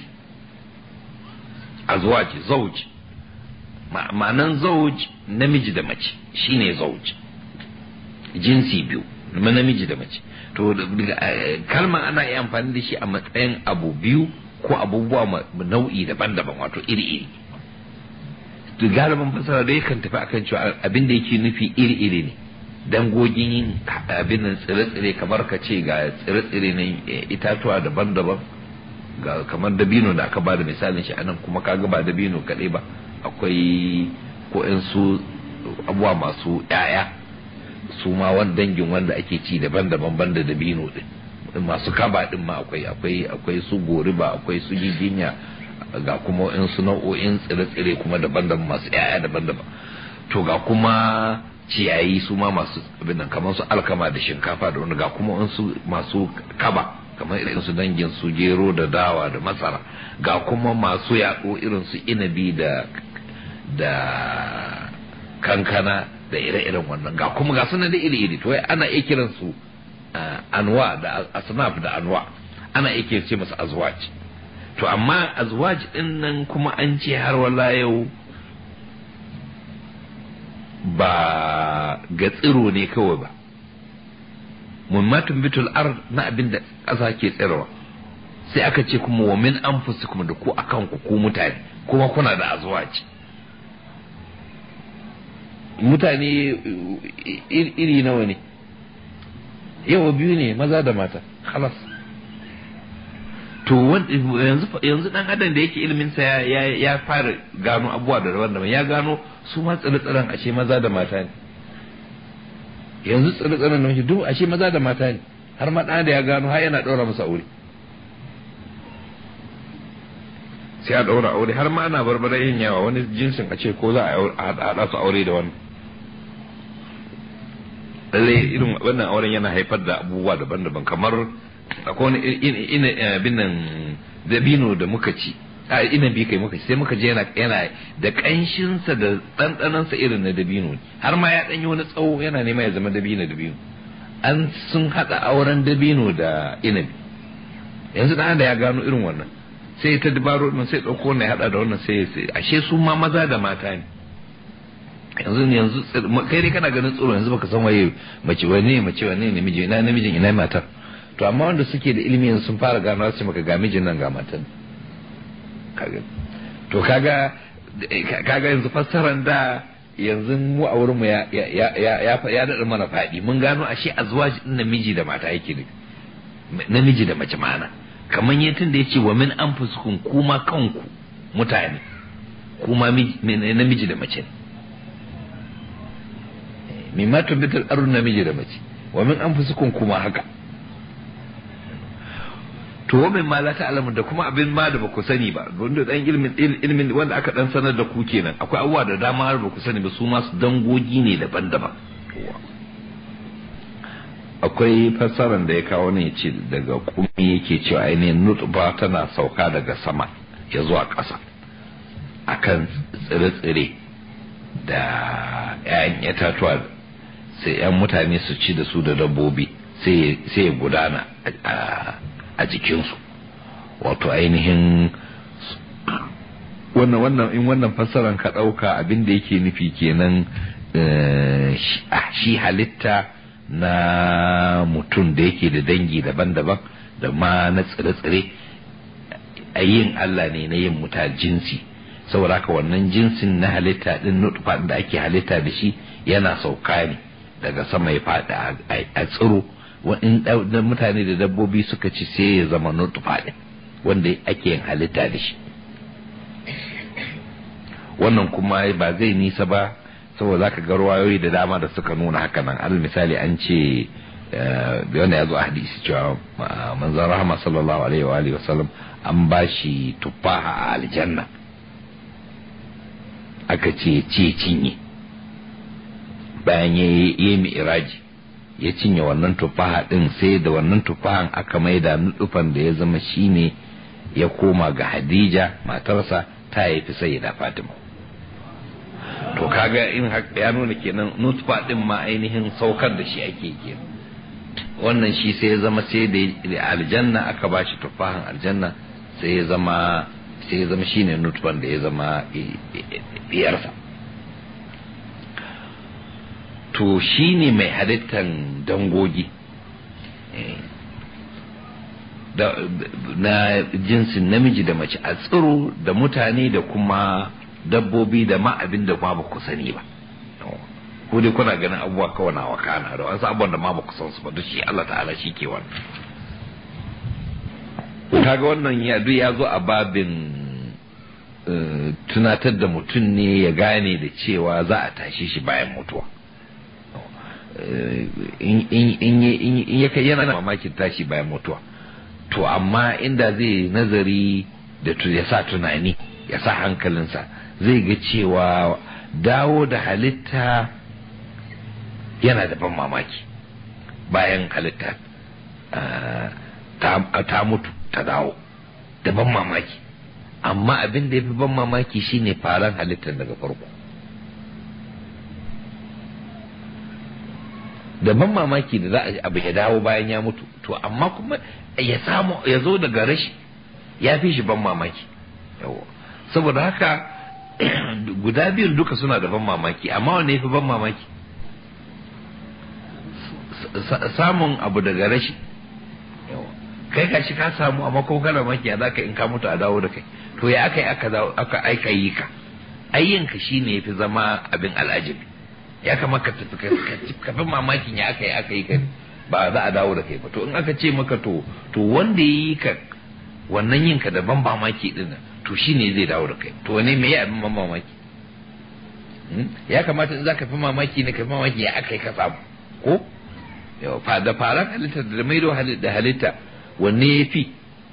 azwaji zauji ma'anan zauji namiji da mace shine zauji jinsi biyu namiji da mace to kalmar ana iya amfani da shi a matsayin abu biyu ko abubuwa nau'i daban-daban wato iri-iri to galibin fasara da yakan tafi akan cewa abin da yake nufi iri-iri ne dangogin yin abin nan tsire-tsire kamar ka ce ga tsire-tsire na itatuwa daban-daban ga kamar dabino da aka bada misalin shi anan kuma kaga ba dabino kaɗai ba akwai ko su abubuwa masu 'ya'ya su ma wani dangin wanda ake ci daban-daban banda dabino din masu kaba din ma akwai akwai akwai su goriba akwai su giginya ga kuma in su nau'o'in tsire-tsire kuma daban-daban masu 'ya'ya daban-daban to ga kuma ciyayi su ma masu abin nan kamar su alkama da shinkafa da wani ga kuma in su masu kaba kamar irin su dangin su gero da dawa da masara ga kuma masu yaɗo irin su inabi da da kankana da ire-iren wannan ga kuma ga sunan da iri-iri to ana iya kiran su anwa da asnaf da anwa ana iya kiran ce masa azwaj to amma azwaj din nan kuma an ce har wala yau ba ga tsiro ne kawai ba mummatun bitul ard na abin da ƙasa ke tsirwa sai aka ce kuma wa min anfusikum da ku akan ku ku mutane kuma kuna da azwaji mutane iri nawa ne yawa biyu ne maza da mata halas to yanzu dan adam da yake ilimin sa ya fara gano abubuwa da daban-daban ya gano su ma tsire-tsiren ashe maza da mata ne yanzu tsire-tsiren nan duk ashe maza da mata ne har ma da ya gano har yana ɗaura masa aure sai a ɗaura aure har ma ana barbara yin yawa wani jinsin a ce ko za a haɗa su aure da wannan lallai irin wannan auren yana haifar da abubuwa daban-daban kamar akwai wani ina binan dabino da muka ci a ina bi kai muka ci sai muka je yana yana da kanshinsa da ɗanɗanansa irin na dabino har ma ya ɗanyi wani tsawo yana nema ya zama dabino dabino an sun haɗa auren dabino da inabi yanzu ɗan da ya gano irin wannan sai ta dabaro ɗin sai ɗauko wannan ya haɗa da wannan sai ashe su ma maza da mata ne yanzu yanzu kai dai kana ganin tsoro yanzu baka san waye mace wani mace wani ne miji ina namijin ina matar to amma wanda suke da ilimi sun fara gano su maka ga mijin nan ga matan kaga to kaga kaga yanzu fassaran da yanzu mu a wurin mu ya ya ya ya dada mana fadi mun gano ashe azwaji din namiji da mata yake ne namiji da mace mana kamar yatin da yace wa min anfusukum kuma kanku mutane kuma namiji da mace mimma tumbitul arun namiji da mace wa min anfusukum kuma haka to wa min ma la ta'lamu da kuma abin ma da baku sani ba wanda dan ilmin ilmin wanda aka dan sanar da ku kenan akwai abubuwa da dama har baku sani ba su ma su dangogi ne daban-daban akwai fassarar da ya kawo ne ce daga kumi yake cewa ainihin nutba tana sauka daga sama ya zuwa ƙasa akan tsire-tsire da 'ya'yan itatuwa sai 'yan mutane su ci da su da dabbobi sai ya gudana a jikinsu wato ainihin wannan wannan in wannan fassaran ka ɗauka abin da yake nufi kenan shi halitta na mutum da yake da dangi daban-daban da ma na tsire-tsire a yin Allah ne na yin muta jinsi saboda haka wannan jinsin na halitta din nutfa da ake halitta da shi yana sauka ne daga sama ya faɗi a tsiro in mutane da dabbobi suka ci sai ya zama nutfa din wanda ake yin halitta da shi wannan kuma ba zai nisa ba saboda zaka ga ruwayoyi da dama da suka nuna haka nan al misali an ce wanda ya zo a hadisi cewa manzon rahama sallallahu alaihi wa alihi wasallam an bashi tufaha a aljanna aka ce ce cinye bayan ya yi mi'iraji ya cinye wannan tufaha din sai da wannan tufahan aka maida nufan da ya zama shine ya koma ga hadija matarsa ta haifi sayyida fatima to kaga in ya nuna kenan nutfa din ma ainihin saukar da shi ake kenan wannan shi sai ya zama sai da aljanna aka ba shi tufahin aljanna sai ya zama sai ya zama shine nutfan da ya zama biyarsa to shine mai halittan dangogi na jinsin namiji da mace a tsiro da mutane da kuma dabbobi da ma abin da ma ba ku sani ba ko dai kuna ganin abubuwa kawai na wakana da wasu abubuwan da ma ba ku san su ba duk shi Allah ta'ala shi ke wannan kaga wannan ya duk ya zo a babin tunatar da mutum ne ya gane da cewa za a tashi shi bayan mutuwa in ya kai yana mamakin tashi bayan mutuwa to amma inda zai nazari da ya sa tunani ya sa hankalinsa zai ga cewa dawo da halitta yana da ban mamaki bayan halitta ta mutu ta dawo da ban mamaki amma abin da ya fi ban mamaki shine faran halittar daga farko da ban mamaki da za a abu ya dawo bayan ya mutu to amma kuma ya samu ya zo daga rashi ya fi shi ban mamaki saboda haka guda biyun duka suna da ban mamaki amma wanne ya fi ban mamaki samun abu daga rashi kai ka shi ka samu amma ko kana maki za ka in ka mutu a dawo da kai to ya aka yi aka aika yi ka ayyinka shine ya fi zama abin al'ajabi ya kamata ka fi mamakin ya aka yi aka yi ka ba za a dawo da kai ba to in aka ce maka to to wanda ya yi ka wannan yin ka da ban mamaki din to shine zai dawo da kai to wane me ya abin ban mamaki ya kamata in za ka fi mamaki ne ka fi mamaki ya aka yi ka samu ko da faran halitta da maido da halitta wanne ya fi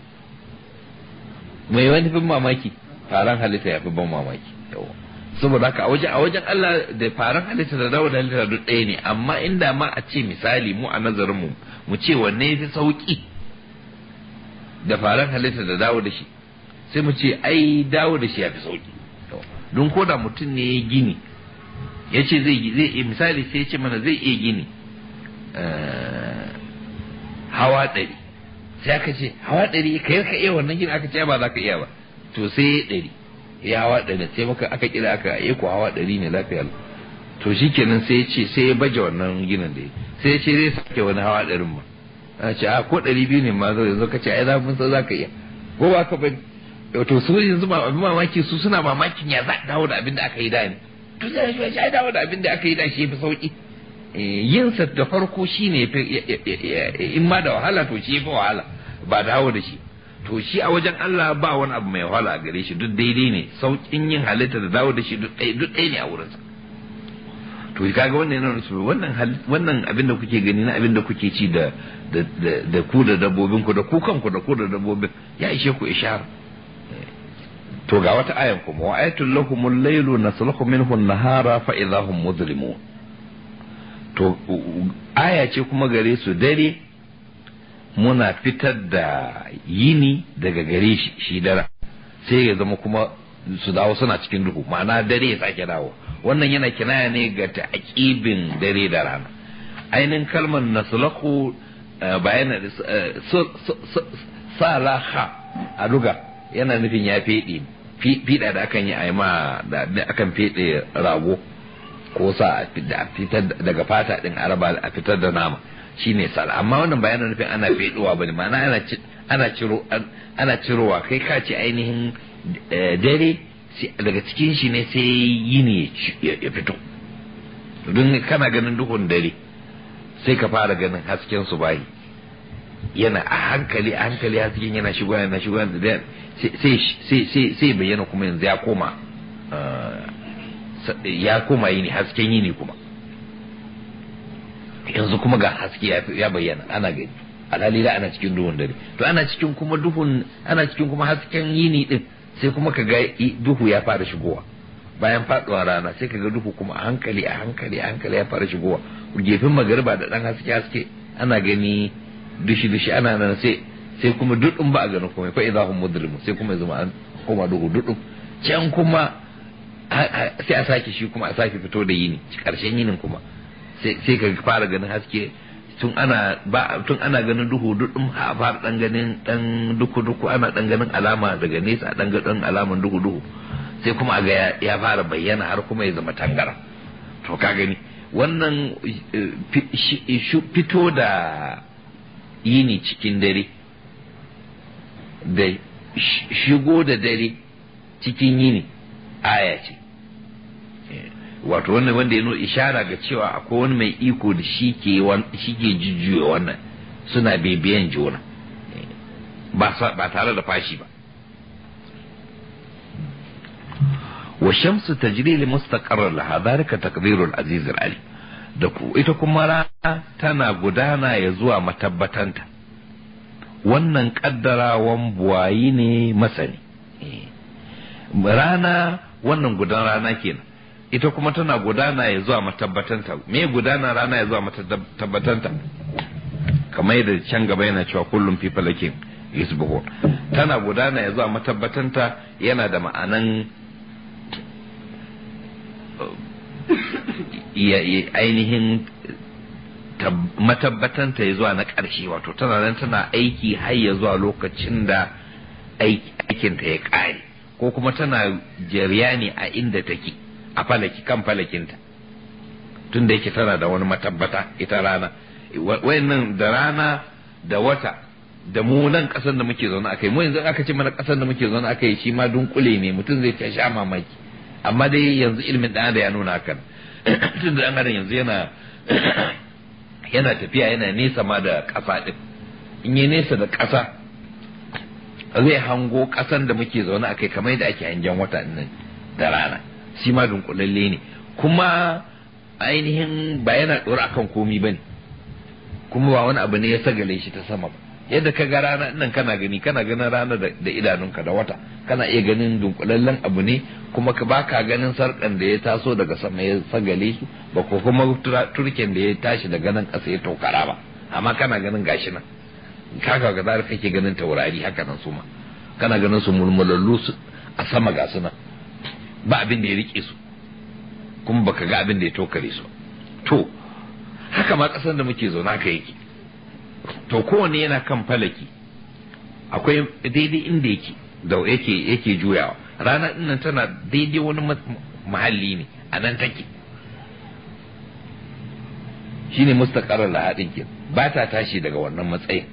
mai wani fin mamaki faran halitta ya fi ban mamaki saboda haka a wajen a wajen Allah da faran halitta da dawo da halitta duk ɗaya ne amma inda ma a ce misali mu a nazarin mu mu ce wanne ya fi sauki da faran halitta da dawo da shi sai mu ce ai dawo da shi ya fi sauki don ko da mutum ne ya gini ya ce zai zai misali sai ya ce mana zai iya gini hawa ɗari sai aka ce hawa ɗari kai ka iya wannan gini aka ce ba za ka iya ba to sai ya ɗari ya hawa ɗari sai maka aka kira aka yi ko hawa ɗari ne lafiya to shi kenan sai ya ce sai ya baje wannan ginin da ya sai ya ce zai sake wani hawa ɗarin ma a ce a ko ɗari biyu ne ma zo yanzu ka ce ai za mun san za ka iya ko ba ka bane to su yanzu ma abin mamaki su suna mamakin ya za dawo da abin da aka yi da ne to sai ya dawo da abin da aka yi da shi ya fi sauki yinsa da farko shi ne in ma da wahala to shi fi wahala ba dawo da shi to shi a wajen Allah ba wani abu mai wahala a gare shi duk daidai ne saukin yin halitta da dawo da shi duk ɗaya ne a wurinsa to kaga wannan yana nufin wannan wannan abin da kuke gani na abin da kuke ci da da ku da dabbobin ku da ku kanku da ku da dabbobin ya ishe ku ishara to ga wata ayan kuma wa ayatul lahumul laylu nasluhu minhu an-nahara fa idahum muzlimun to aya ce kuma gare su dare muna fitar da yini daga gare shi shi dara sai ya zama kuma su dawo suna cikin duhu ma'ana dare ya sake dawo wannan yana kinaya ne ga ta'aqibin dare da rana ainihin kalmar naslahu bayan salaha a luga yana nufin ya fede fiɗa da akan yi aima da akan fede rago ko sa a fitar daga fata din araba a fitar da nama shine sal amma wannan ba yana nufin ana feduwa bane ma'ana ana ana ciro ana cirowa kai ka ce ainihin dare daga cikin shi ne sai yini ya fito don kana ganin duhun dare sai ka fara ganin hasken su bayi yana a hankali a hankali hasken yana shigo yana shigo sai sai bayyana kuma yanzu ya koma ya koma yini hasken yini kuma yanzu kuma ga haske ya bayyana ana gani alhali da ana cikin duhun dare to ana cikin kuma duhun ana cikin kuma hasken yini din sai kuma ka ga duhu ya fara shigowa bayan faduwa rana sai ka ga duhu kuma a hankali a hankali a hankali ya fara shigowa gefen magariba da dan haske haske ana gani dushi dushi ana nan sai sai kuma duɗin ba a ganin kuma fa idza hum mudrimu sai kuma ya zama an koma duhu duɗin can kuma sai a sake shi kuma a sake fito da yini karshen yinin kuma sai ka fara ganin haske tun ana ba tun ana ganin duhu duɗin a fara dan ganin dan duku duku ana dan ganin alama daga nesa a dan ganin alaman duhu duhu sai kuma a ga ya fara bayyana har kuma ya zama tangara to ka gani wannan fito da yini cikin dare da shigo da dare cikin yini aya ce wato wannan wanda ya nuna ishara ga cewa akwai wani mai iko da shi ke jujjuya wannan suna bibiyan juna ba tare da fashi ba wa shamsu tajri li mustaqarrar laha dhalika taqdirul aziz ali da ku ita kuma rana tana gudana ya zuwa matabbatanta wannan kaddarawan buwayi ne masani rana wannan gudan rana kenan ita kuma tana gudana ya zuwa matabbatanta me gudana rana ya zuwa matabbatanta kamar yadda can gaba yana cewa kullum fi falakin yusbuhu tana gudana ya zuwa matabbatanta yana da ma'anan ainihin matabbatanta ya zuwa na ƙarshe wato tana nan tana aiki har ya zuwa lokacin da aikinta ya ƙare ko kuma tana jariya ne a inda take a falaki kan falakinta tun da yake tana da wani matabbata ita rana wayannan da rana da wata da mu nan kasar da muke zaune akai mu yanzu aka ce mana kasar da muke zaune akai shi ma dunkule ne mutum zai ta sha mamaki amma dai yanzu ilimin dan da ya nuna hakan tun da dan adam yanzu yana yana tafiya yana nesa ma da kasa din in yi nesa da kasa zai hango kasan da muke zaune akai kamar yadda ake hangen wata nan da rana shi ma dunkulalle ne kuma ainihin ba yana ɗora akan komi ba ne kuma ba wani abu ne ya sagale shi ta sama ba yadda ka ga rana nan kana gani kana ganin rana da idanunka da wata kana iya ganin dunkulallen abu ne kuma ka baka ganin sarkan da ya taso daga sama ya sagale su ba ko kuma turken da ya tashi daga nan ƙasa ya tokara ba amma kana ganin gashi nan kaka ga zara kake ganin taurari haka nan su ma kana ganin su mulmulallu a sama ga su nan ba abin da ya rike su kuma baka ga abin da ya tokare su to haka ma ƙasar da muke zaune haka yake to kowanne yana kan falaki akwai daidai inda yake da yake yake juyawa rana nan tana daidai wani mahalli ne a nan take shine mustaqarrar lahadin ke ba ta tashi daga wannan matsayin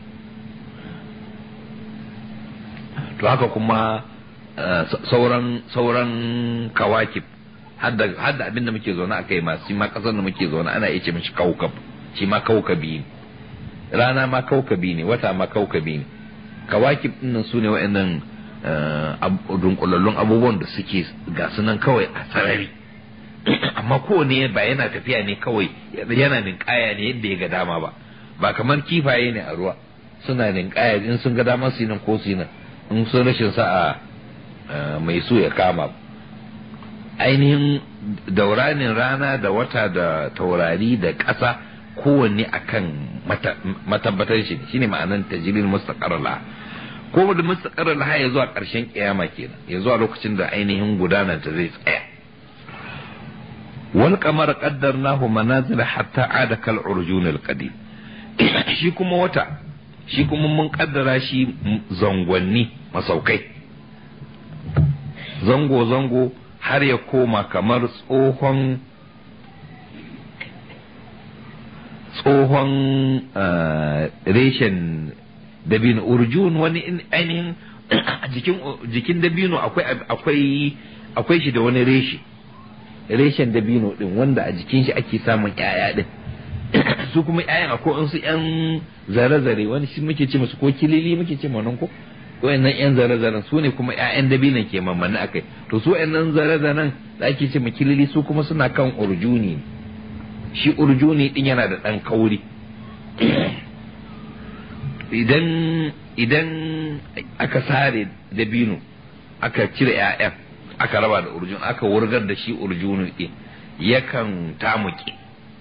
to haka kuma sauran sauran kawakib hadda abin da muke zaune a kai masu ma kasar da muke zaune ana iya ce mishi kaukab shi ma kaukabi ne rana ma kaukabi ne wata ma kaukabi ne kawakib dinnan su ne wa'annan dunkulallun abubuwan da suke ga sunan kawai a sarari amma kowane ba yana tafiya ne kawai yana ninkaya ne yadda ya ga dama ba ba kamar kifaye ne a ruwa suna ninkaya in sun ga dama su nan ko su nan in sun rashin sa'a mai so ya kama ainihin dauranin rana da wata da taurari da ƙasa kowanne akan matabbatar shi shine ma'anan tajrin mustaqarra la ko da mustaqarra la ya zuwa ƙarshen kiyama kenan ya zuwa lokacin da ainihin gudanar ta zai tsaya wal qamara qaddarnahu manazila hatta ada kal urjun al qadim shi kuma wata shi kuma mun kaddara shi zangonni masaukai zango zango har ya koma kamar tsohon tsohon reshen dabino urjun wani ainihin jikin dabino akwai akwai shi da wani reshe reshen dabino din wanda a jikin shi ake samun yaya din su kuma yayan akwai su yan zare-zare wani shi muke ce musu ko kilili muke ce nan ko wayannan yan zare-zaren su ne kuma ƴaƴan dabinan ke mamman akai to su wayannan zare-zaren da ake ce makilili su kuma suna kan urjuni shi urjuni din yana da ɗan kauri idan idan aka sare dabino aka cire ƴaƴan aka raba da urjun aka wurgar da shi urjuni din yakan tamuke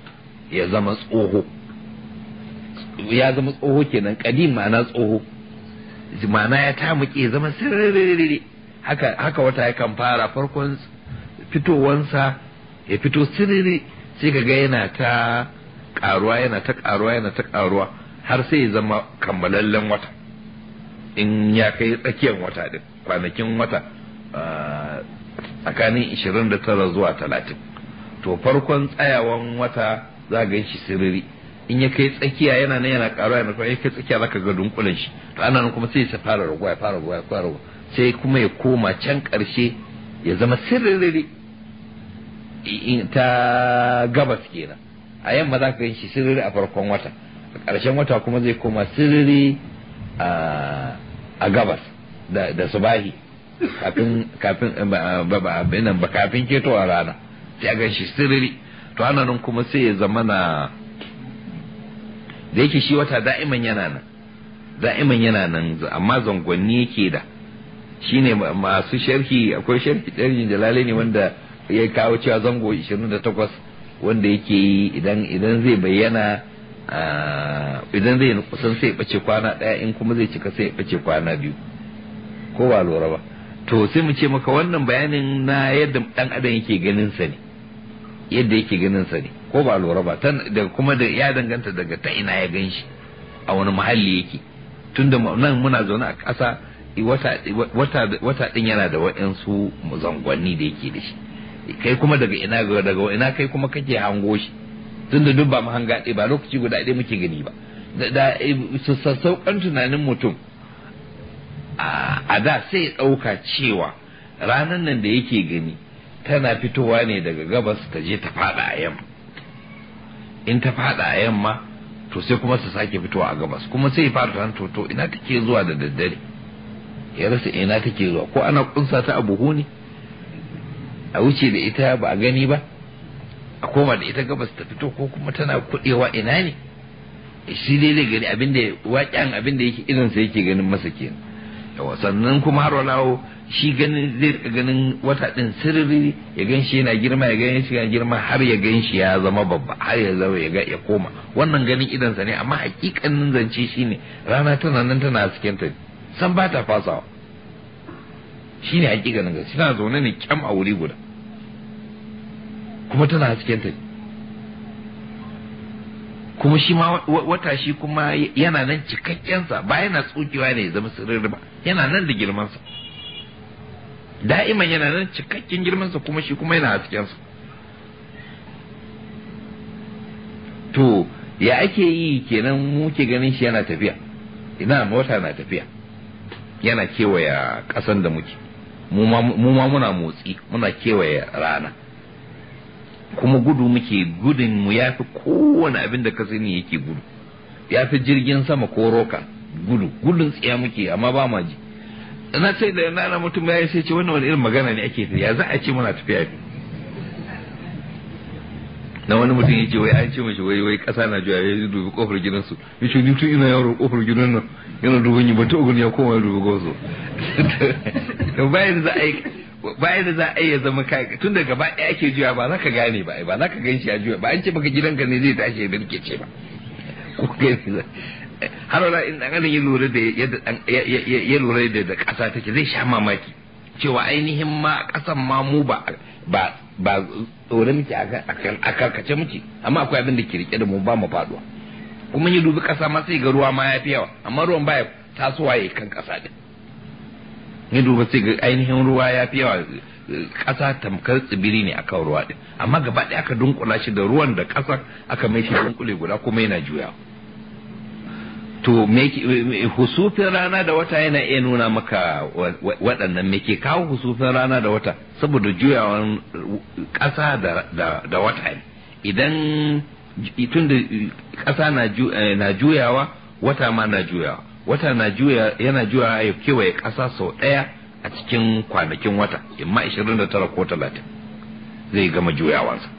ya zama tsoho ya zama tsoho kenan kadim ma'ana tsoho ma'ana ya tamuke zama sirri haka haka wata yakan fara farkon fitowansa ya fito sirri sai ka ga yana ta karuwa yana ta karuwa yana ta karuwa har sai ya zama kammalallen wata in ya kai tsakiyar wata din kwanakin wata tsakanin 29 zuwa 30 to farkon tsayawan wata za ga shi siriri in ya kai tsakiya yana nan yana karuwa yana ya kai tsakiya zaka ga dunkulen shi to ana nan kuma sai ya fara raguwa ya fara raguwa ya fara raguwa sai kuma ya koma can karshe ya zama siriri ta gabas kenan a yamma za ka gan shi siriri a farkon wata a ƙarshen wata kuma zai koma siriri a gabas da subahi kafin kafin ba kafin ketowa rana sai a gan shi siriri to ana nan kuma sai ya zama na da yake shi wata da'iman yana nan da'iman yana nan amma zangonni yake da shine masu sharhi akwai sharhi sharhin jalale ne wanda ya kawo cewa zango 28 wanda yake yi idan idan zai bayyana idan zai kusan sai bace kwana daya in kuma zai cika sai bace kwana biyu ko ba lura ba to sai mu ce maka wannan bayanin na yadda dan adam yake ganin sa ne yadda yake ganin sa ne ko ba lura ba da kuma da ya danganta daga ta ina ya gan shi a wani muhalli yake tunda nan muna zaune a ƙasa wata wata din yana da waɗansu zangonni da yake da shi kai kuma daga ina daga ina kai kuma kake hango shi tunda duk ba mu hanga ba lokaci guda ɗaya muke gani ba da sassauƙan tunanin mutum a da sai ya ɗauka cewa ranar nan da yake gani tana fitowa ne daga gabas ta je ta fada a yamma in ta fada a yamma to sai kuma ta sake fitowa a gabas kuma sai ya fara tunan to ina take zuwa da daddare ya rasa ina take zuwa ko ana kunsa ta a buhu ne a wuce da ita ba a gani ba a koma da ita gabas ta fito ko kuma tana kudewa ina ne shi dai zai gani abinda waƙen abinda yake irinsa yake ganin masa kenan yawa sannan kuma har walawo shi ganin zai rika ganin wata din sirri ya gan shi yana girma ya gan shi yana girma har ya gan shi ya zama babba har ya zama ya ga ya koma wannan ganin idansa ne amma hakikanin zance shine rana tana nan tana hasken ta san ba ta fasawa shine hakikanin gaske tana zaune ne kyam a wuri guda kuma tana hasken ta kuma shi ma wata shi kuma yana nan cikakkensa ba yana tsokewa ne ya zama sirri ba yana nan da girmansa da'iman yana nan cikakken girmansa kuma shi kuma yana haskensa to ya ake yi kenan muke ganin shi yana tafiya ina wata na tafiya yana kewaya ƙasan da muke mu ma muna motsi muna kewaye rana kuma gudu muke gudun mu ya fi kowane abin da ka sani yake gudu ya fi jirgin sama ko roka gudu gudun tsiya muke amma ba ma ji na sai da na mutum ya sai ce wannan wani irin magana ne ake ya za a ce muna tafiya na wani mutum ya ce wai an ce mashi wai wai kasa na juya ya dubi kofar gidansu ya ce ni tun ina yaro kofar gidan nan yana duban yi bata ugun ya koma ya dubi gozo bayan za a yi bayan da za a iya zama kai tun da gaba ɗaya ake juya ba za ka gane ba ba za ka gan shi a juya ba an ce baka gidanka ne zai tashi ya birke ce ba ko gani har wala in dan ya lura da yadda ya lura da da ƙasa take zai sha mamaki cewa ainihin ma ƙasan ma mu ba ba ba tsore muke a karkace muke amma akwai abin da ke rike da mu ba mu faduwa kuma ya dubi ƙasa ma sai ga ruwa ma ya fi yawa amma ruwan baya tasowa ya kan ƙasa din ya duba sai ga ainihin ruwa ya fi yawa ƙasa tamkar tsibiri ne akan ruwa din amma gaba ɗaya aka dunkula shi da ruwan da ƙasa aka mai shi dunkule guda kuma yana juyawa to husufin rana da wata yana iya nuna maka waɗannan me ke kawo husufin rana da wata saboda juyawan ƙasa da wata ne idan tun da ƙasa na juyawa wata ma na juyawa wata na juya yana juyawa ya kewaye ƙasa sau ɗaya a cikin kwanakin wata imma 29 ko 30 zai gama juyawansa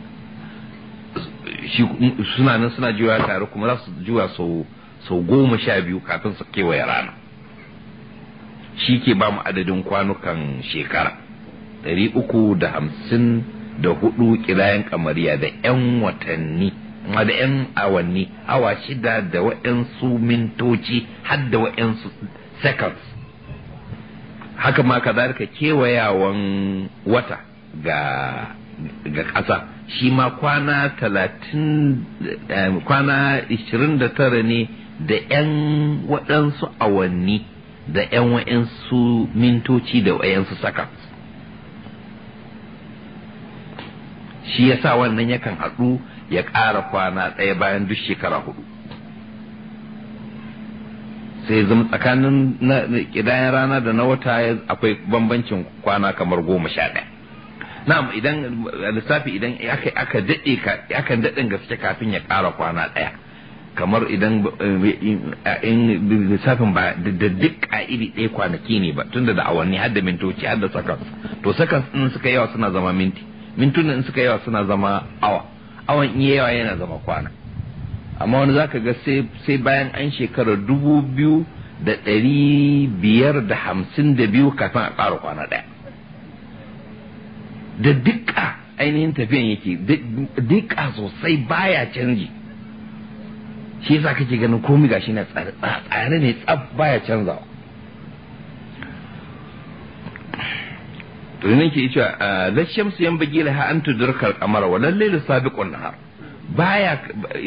suna nan suna juyawa tare kuma za su juya sau sau goma sha biyu kafin su kewaye rana shi ke ba mu adadin kwanukan shekara ɗari uku da hamsin da hudu kirayen kamariya da 'yan watanni da 'yan awanni awa shida da wa'yansu mintoci har da wa'yansu seconds haka ma kazalika kewayawan wata ga ga ƙasa shi ma kwana talatin kwana ishirin da tara ne da 'yan waɗansu awanni da 'yan wa'yansu mintoci da wa'yansu seconds shi ya sa wannan yakan haɗu ya ƙara kwana ɗaya bayan duk shekara hudu sai zama tsakanin ƙidayen rana da na wata akwai bambancin kwana kamar goma sha ɗaya na'am idan lissafi idan aka daɗe aka daɗin gaske kafin ya ƙara kwana ɗaya kamar idan lissafin ba da duk iri ɗaya kwanaki ne ba tunda da awanni har da mintoci har da seconds to seconds ɗin suka yawa suna zama minti mintunan in suka yawa suna zama awa awan iya yawa yana zama kwana amma wani zaka ga sai bayan an shekara dubu biyu da ɗari biyar da hamsin da biyu kafin a ƙara kwana ɗaya da dukka ainihin tafiyan yake dukka sosai baya canji shi yasa kake ganin komai gashi na tsare ne tsaf baya canzawa to ne ke cewa la shamsu yan bagi laha an tudurka al-qamara wa lal layl sabiqun nahar baya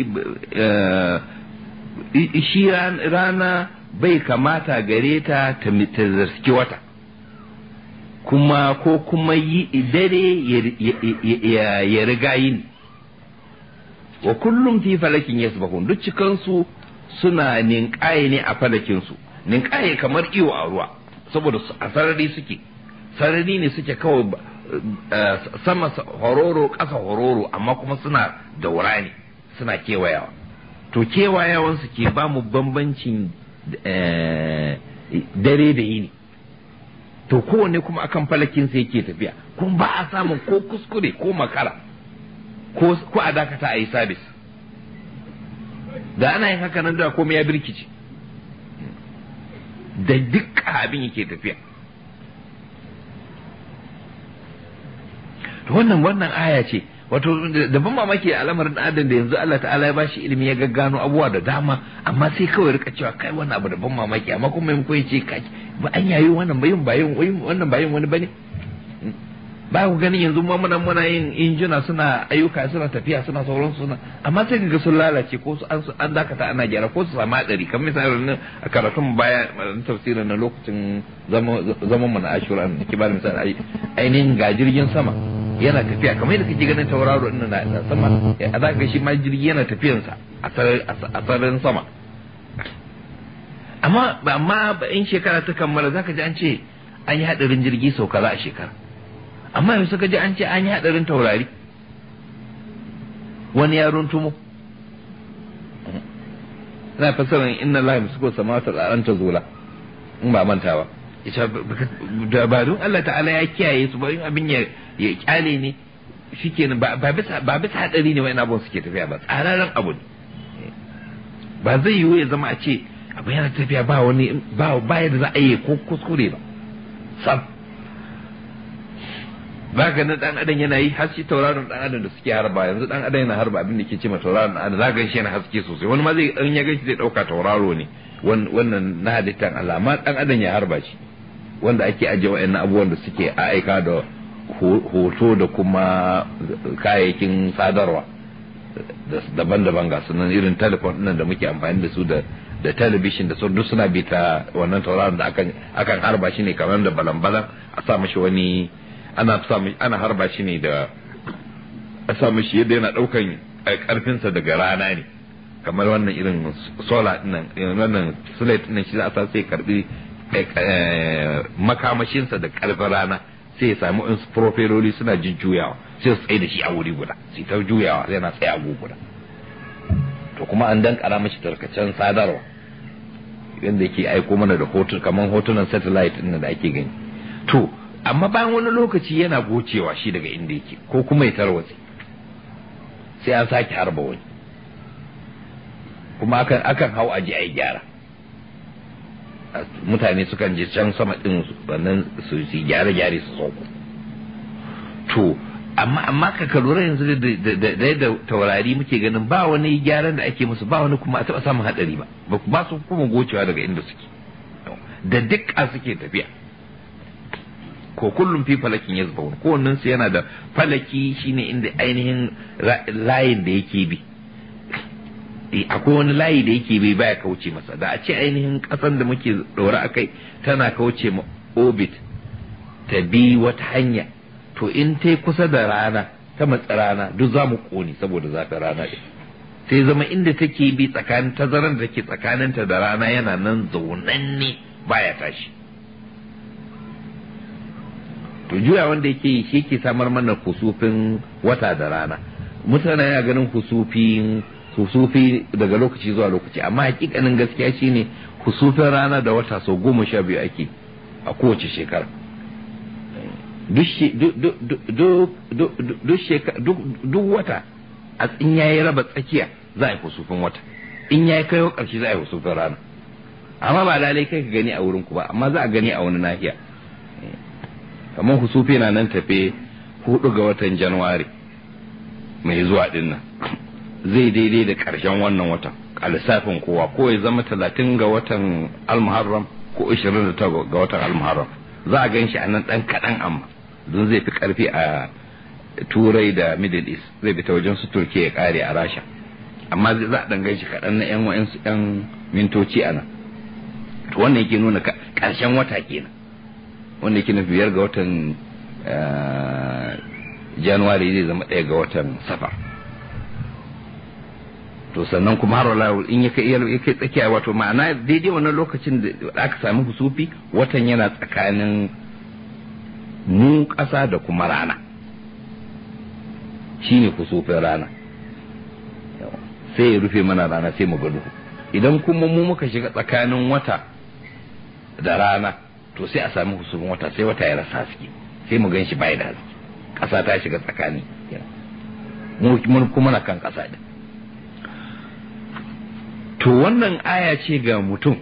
shi rana bai kamata gare ta ta zarski wata kuma ko kuma yi dare ya riga yin wa kullum fi falakin yasbahun duk cikansu suna ninƙaye ne a falakinsu ninƙaye kamar iyo a ruwa saboda a sarari suke sarari ne suke kawai sama hororo ƙasa hororo amma kuma suna daura ne suna kewayawa to kewayawansu ke ba mu bambancin dare da yini to kowane kuma akan falakinsa yake tafiya kuma ba a samun ko kuskure ko makara ko a dakata a yi sabis da ana yin haka nan da komai ya birkice da duk abin yake tafiya wannan wannan aya ce wato da ban mamaki a al'amarin adam da yanzu Allah ta'ala ya bashi ilimi ya gaggano abubuwa da dama amma sai kawai rika cewa kai wannan abu da ban mamaki amma kuma mai koyi ce kai ba an yayi wannan bayin bayin wannan bayin wani bane ba ku ganin yanzu ma muna muna yin injina suna ayyuka suna tafiya suna sauran suna amma sai ga sun lalace ko su an dakata ana gyara ko su samu hadari kamar misali a karatun baya tafsirin na lokacin zaman mu na ashura ne ke ba misali ainihin ga jirgin sama yana tafiya kamar yadda kake ganin tauraro din na sama a za ga shi ma jirgi yana tafiyansa a sararin sama amma amma in shekara ta kammala zaka ji an ce an yi hadarin jirgi sau kaza a shekara amma yanzu suka ji an ce an yi hadarin taurari wani ya runtumo ina fasarin inna Allah yamsuku samawati al ta zula in ba manta ba ita ba don Allah ta'ala ya kiyaye su ba in abin ya ya kyale ne shikenan ba ba bisa ba bisa hadari ne wani abun suke tafiya ba tsararren abu ne ba zai yiwu ya zama a ce abu yana tafiya ba wani ba ba yadda za a yi ko kuskure ba sam ba ga na dan adam yana yi har shi tauraron dan adam da suke harba yanzu dan adam yana harba abin da ke ce ma tauraron dan adam za ga shi yana haske sosai wani ma zai in ya gashi zai dauka tauraro ne wannan na halittan Allah amma dan adam ya harba shi wanda ake ajiye wa'annan abubuwan da suke aika da hoto da kuma kayayyakin sadarwa daban-daban ga sunan irin telefon nan da muke amfani da su da da talabishin da duk suna bi ta wannan tauraron da akan akan harba shi ne kamar da balan-balan a sa mashi wani ana sa ana harba shi ne da a sa mashi yadda yana daukan karfinsa daga rana ne kamar wannan irin solar nan wannan slate nan shi za a sa sai karbi makamashinsa da karfin rana sai ya samu in profiloli suna jujjuyawa sai su tsaye da shi a wuri guda sai ta juyawa sai na tsaye a guda to kuma an dan kara mashi tarkacen sadarwa yadda yake aiko mana da hoton kamar hotunan satellite ɗin da ake gani to amma bayan wani lokaci yana gocewa shi daga inda yake ko kuma ya tarwatse sai an sake harba wani kuma akan akan hau aji a yi gyara mutane sukan je can sama din wannan su yi gyare-gyare su sauko to amma amma ka lura yanzu da da taurari muke ganin ba wani gyaran da ake musu ba wani kuma a taba samun hadari ba ba su kuma gocewa daga inda suke da dukka suke tafiya ko kullum fi falakin yazbahun kowannen su yana da falaki shine inda ainihin layin da yake bi akwai wani layi da yake bi baya kauce masa da a ce ainihin kasan da muke dora akai tana kauce ma orbit ta bi wata hanya to in ta kusa da rana ta matsa rana duk za mu kone saboda zafin rana ɗin sai zama inda take bi tsakanin tazarar da ke tsakaninta da rana yana nan zaunanne baya tashi to juya wanda yake yi shi ke samar mana husufin wata da rana mutane yana ganin husufin husufi daga lokaci zuwa lokaci amma hakikanin gaskiya shine husufin rana da wata sau goma sha biyu ake a kowace shekara duk wata a in yayi raba tsakiya za a yi husufin wata in yayi kaiwa ƙarshe za a yi husufin rana amma ba lalai kai ka gani a wurin ku ba amma za a gani a wani nahiya kamar husufi na nan tafe hudu ga watan januwari mai zuwa din nan zai daidai da ƙarshen wannan watan a lissafin kowa ko ya zama talatin ga watan almuharram ko ishirin da ga watan almuharram za a gan shi a nan ɗan kaɗan amma don zai fi ƙarfi a turai da middle east zai bi ta wajen su turkiya ya ƙare a rasha amma za a ɗan gan shi kaɗan na 'yan wa'insu 'yan mintoci a nan to wannan yake nuna ƙarshen wata kenan wanda yake nufi biyar ga watan januwari zai zama ɗaya ga watan safar to sannan kuma har wala in ya kai ya kai tsakiya wato ma'ana daidai wannan lokacin da aka sami husufi watan yana tsakanin mu ƙasa da kuma rana shine husufin rana sai ya rufe mana rana sai mu gado idan kuma mu muka shiga tsakanin wata da rana to sai a sami husufin wata sai wata ya rasa haske sai mu gan shi bai da haske ƙasa ta shiga tsakani mu kuma na kan ƙasa din to wannan aya ce ga mutum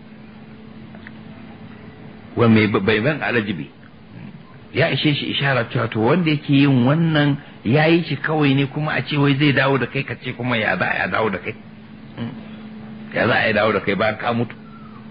wa mai bai ban alajibi ya ishe shi ishara cewa to wanda yake yin wannan ya yi shi kawai ne kuma a ce wai zai dawo da kai ka ce kuma ya za a dawo da kai ya za a dawo da kai bayan ka mutu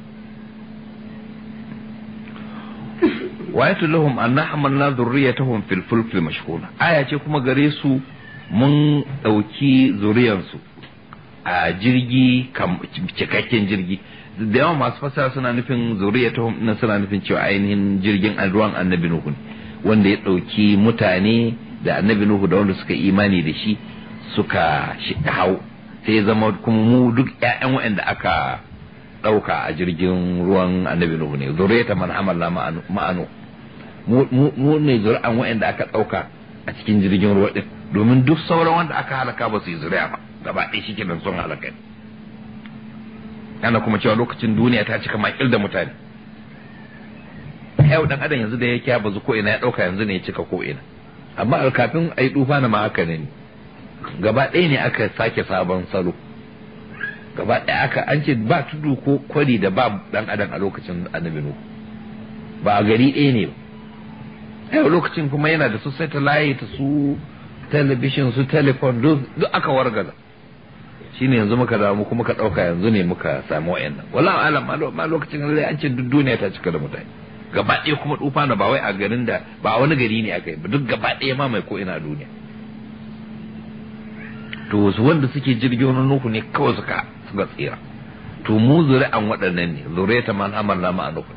wayatu lahum anna hamalna dhurriyatahum fil fulk mashhuna aya ce kuma gare su mun dauki zuriyarsu a jirgi cikakken jirgi da yawan masu fasara suna nufin zuriyatahum nan suna nufin cewa ainihin jirgin ruwan annabi nuhu wanda ya dauki mutane da annabi nuhu da wanda suka imani da shi suka hau sai ya zama kuma mu duk ƴaƴan waɗanda aka ɗauka a jirgin ruwan annabi nuhu ne zuriyata man hamalla ma'anu mu ne zuri'an waɗanda aka ɗauka a cikin jirgin ruwa ɗin domin duk sauran wanda aka halaka ba su yi zuri'a ba gaba ɗaya shi kenan sun halaka ana kuma cewa lokacin duniya ta cika makil da mutane yau dan adam yanzu da yake ya bazu ko ina ya ɗauka yanzu ne ya cika ko ina amma kafin a yi tufa na ma haka ne gaba ɗaya ne aka sake sabon salo gaba ɗaya aka an ce ba tudu ko kwari da ba dan adam a lokacin annabi nuhu ba a gari ɗaya ne ba yau lokacin kuma yana da su satellite su television su telephone duk aka wargaza shine yanzu muka damu kuma ka ɗauka yanzu ne muka samu wa'annan wala alam ma lokacin da an ce duk duniya ta cika da mutane gaba ɗaya kuma tufa na ba wai a garin da ba wani gari ne aka yi ba duk gaba ɗaya ma mai ko ina a duniya to wasu wanda suke jirgin nuhu ne kawai suka suka tsira to mu zuri'an waɗannan ne zuriyata man amarna ma nuhu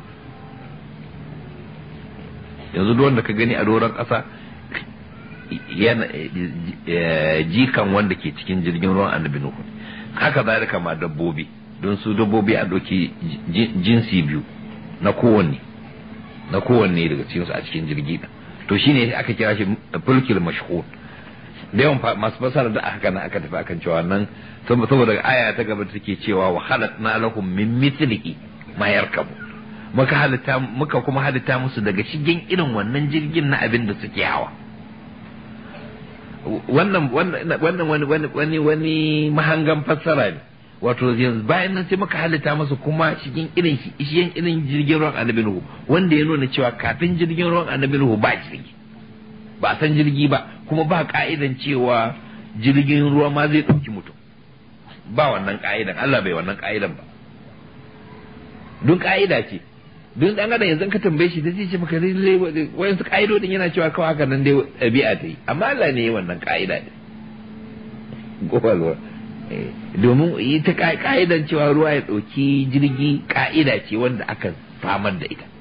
yanzu duk wanda ka gani a doron ƙasa yana jikan wanda ke cikin jirgin ruwan annabi nuhu haka zalika ma dabbobi don su dabbobi a ɗauki jinsi biyu na kowanne na kowanne daga cikin su a cikin jirgi to shine aka kira shi fulkil mashhur da yawan masu fasara da aka kana aka tafi akan cewa nan saboda aya ta gaba take cewa wa halatna lahum min mithlihi ma yarkabu muka halitta muka kuma halitta musu daga shigen irin wannan jirgin na abin da suke hawa wannan wannan wani wani wani mahangan fassara ne wato yanzu bayan nan sai muka halitta masa kuma cikin irin shigen irin jirgin ruwan annabi nuhu wanda ya nuna cewa kafin jirgin ruwan annabi nuhu ba jirgi ba san jirgi ba kuma ba ka'idan cewa jirgin ruwa ma zai ɗauki mutum ba wannan ka'idan Allah bai wannan ka'idan ba don ka'ida ce don dan adam yanzu ka tambaye shi zai ce maka wayan su ka'idodin yana cewa kawai haka nan dai ɗabi'a ta yi amma Allah ne wannan ka'ida ne gobe domin ita ka'idan cewa ruwa ya ɗauki jirgi ka'ida ce wanda aka samar da ita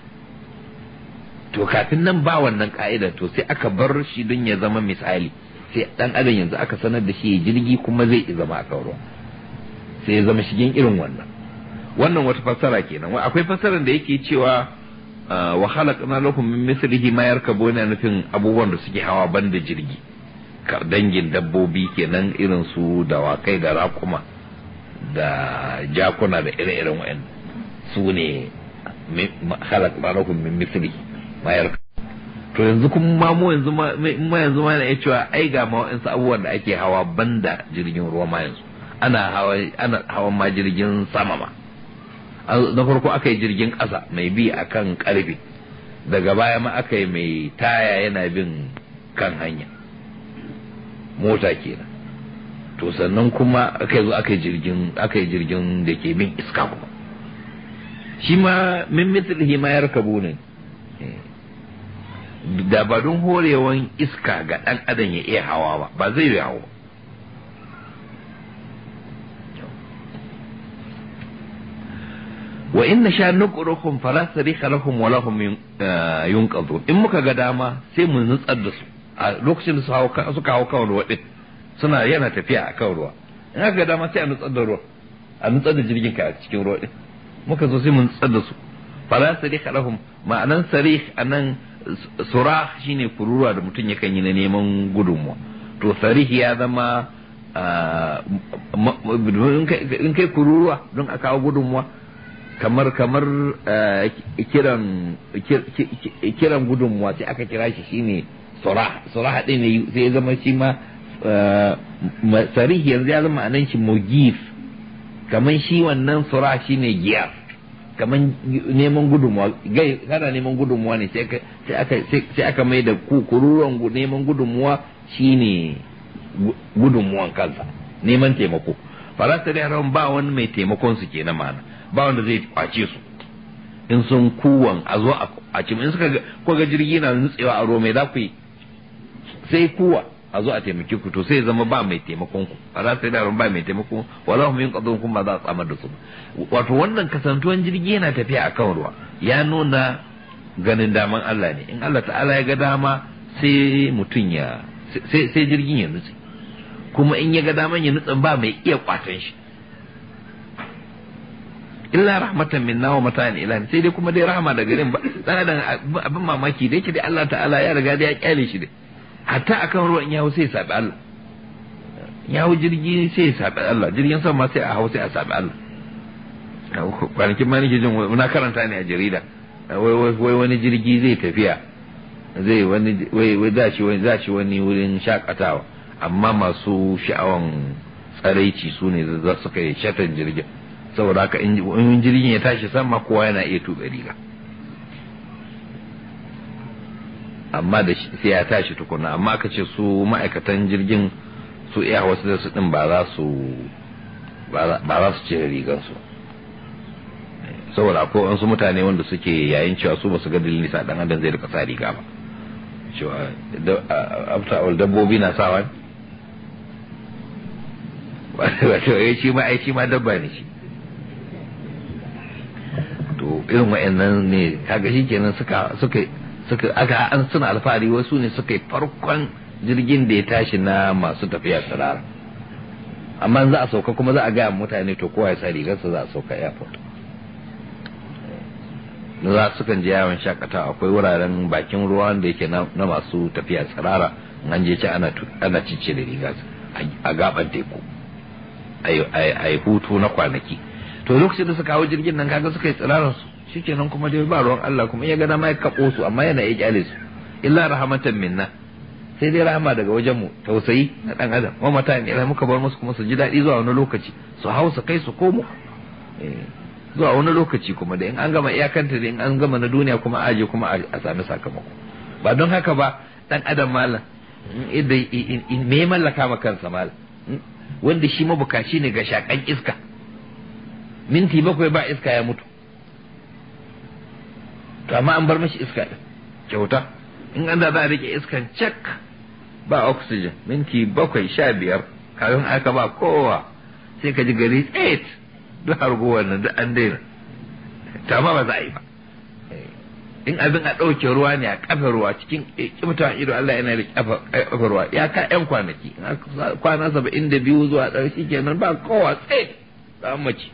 to kafin nan ba wannan ka'idar to sai aka bar shi don ya zama misali sai dan adam yanzu aka sanar da shi jirgi kuma zai zama a ruwa sai ya zama shigen irin wannan wannan wata fassara kenan akwai fassarar da yake cewa wa khalaqna lakum min mithlihi ma yarkabuna nufin abubuwan da suke hawa banda jirgi dangin dabbobi kenan irin su dawakai da raƙuma da jakuna da ire-iren wa'in su ne khalaqna lakum min mithlihi ma yarkab to yanzu kuma ma mu yanzu ma yanzu ma ya cewa ai ga ma wa'insu abubuwan da ake hawa banda jirgin ruwa ma yanzu ana hawa ana hawan ma jirgin sama ma na farko aka yi jirgin ƙasa mai bi a kan ƙarfe daga baya ma aka yi mai taya yana bin kan hanya mota kenan to sannan kuma aka zo aka yi jirgin aka yi jirgin da ke bin iska kuma shi ma min mithlihi ma yarkabu ne da ba don horewan iska ga ɗan adam ya iya hawa ba ba zai yi hawa wa in sha nuqruhum fala sarika lahum wa lahum yunqadhu in muka ga dama sai mu nutsar da su a lokacin da su hawo suka hawo kan ruwa din suna yana tafiya a kan ruwa in aka ga dama sai a nutsar da ruwa a nutsar da jirgin ka a cikin ruwa din muka zo sai mu nutsar da su fala sarika lahum ma'anan sarih anan surah shine kururuwa da mutum yakan yi na neman gudunmuwa to sarih ya zama in kai kururuwa don a kawo gudunmuwa kamar kamar kiran kiran gudunmuwa sai aka kira shi shine surah surah din ne sai ya zama shi ma sarih yanzu ya zama anan shi mugif kamar shi wannan surah shine giyar kamar neman gudunmuwa gai kana neman gudunmuwa ne sai aka sai aka mai da kururuwan neman gudunmuwa shine gudunmuwan kansa neman taimako faransa da yaran ba wani mai taimakon su kenan ma'ana ba wanda zai kwace su in sun kuwan a zo a cim in suka ko ga jirgi na nutsewa a ruwa mai za ku yi sai kuwa a zo a taimake ku to sai zama ba mai taimakon ku a za su da ba mai taimakon wala hum yin qadun kuma ba za a tsamar da su wato wannan kasantuwan jirgi yana tafiya akan ruwa ya nuna ganin daman Allah ne in Allah ta'ala ya ga dama sai mutum ya sai sai jirgin ya nutse kuma in ya ga daman ya nutsen ba mai iya kwatan shi illa rahmatan minna wa mata'an ila sai dai kuma dai rahama da garin ba dan adam abin mamaki da yake dai Allah ta'ala ya riga da ya kyale shi dai hatta akan ruwan in ya hau sai ya sabi Allah ya hau jirgi sai ya sabi Allah jirgin sama sai a hau sai a sabi Allah kwanakin ma nake jin na karanta ne a jarida wai wani jirgi zai tafiya zai wani wai za shi wani za shi wani wurin shakatawa amma masu sha'awan tsaraici su ne za su kai shatan jirgin saboda haka in jirgin ya tashi sama kowa yana iya tuɓe riga amma da sai ya tashi tukuna amma aka ce su ma'aikatan jirgin su iya wasu da su din ba za su ba za su cire rigansu saboda akwai wasu mutane wanda suke yayin cewa su ba su ga dalilin sa dan adam zai rika sa riga ba cewa after all dabbobi na sawa wato ya shi ma ai shi ma dabba ne shi to irin wa'annan ne kaga shi kenan suka suka suka aka an suna alfahari wasu ne suka yi farkon jirgin da ya tashi na masu tafiya tsirara amma za a sauka kuma za a gaya mutane to kowa ya sa rigarsa za a sauka airport za su kan je yawon shakatawa akwai wuraren bakin ruwa da yake na masu tafiya tsirara an je ci ana cice da riga a gaban teku a yi hutu na kwanaki to lokacin da suka hau jirgin nan kaga suka yi tsirarar su shikenan kuma dai ba ruwan Allah kuma ya ga dama ya kabo su amma yana iya kyale su illa rahmatan minna sai dai rahama daga wajen mu tausayi na dan adam wa mata ne muka bar musu kuma su ji daɗi zuwa wani lokaci su hau su kai su komo zuwa wani lokaci kuma da in an gama iyakanta da in an gama na duniya kuma aje kuma a sami sakamako ba don haka ba dan adam malam me mallaka ma kansa malam wanda shi mabukaci ne ga shakan iska minti bakwai ba iska ya mutu to amma an bar mashi iska din kyauta in an da za a rike iskan cek ba oxygen minti bakwai sha biyar kafin aka ba kowa sai ka ji gari tsit duk harguwar nan duk an daina to amma ba za a yi ba in abin a ɗauke ruwa ne a kafa ruwa cikin kimta ido Allah yana da kafa ruwa ya ka yan kwanaki kwana saba'in da biyu zuwa ɗari kenan ba kowa tsit za mace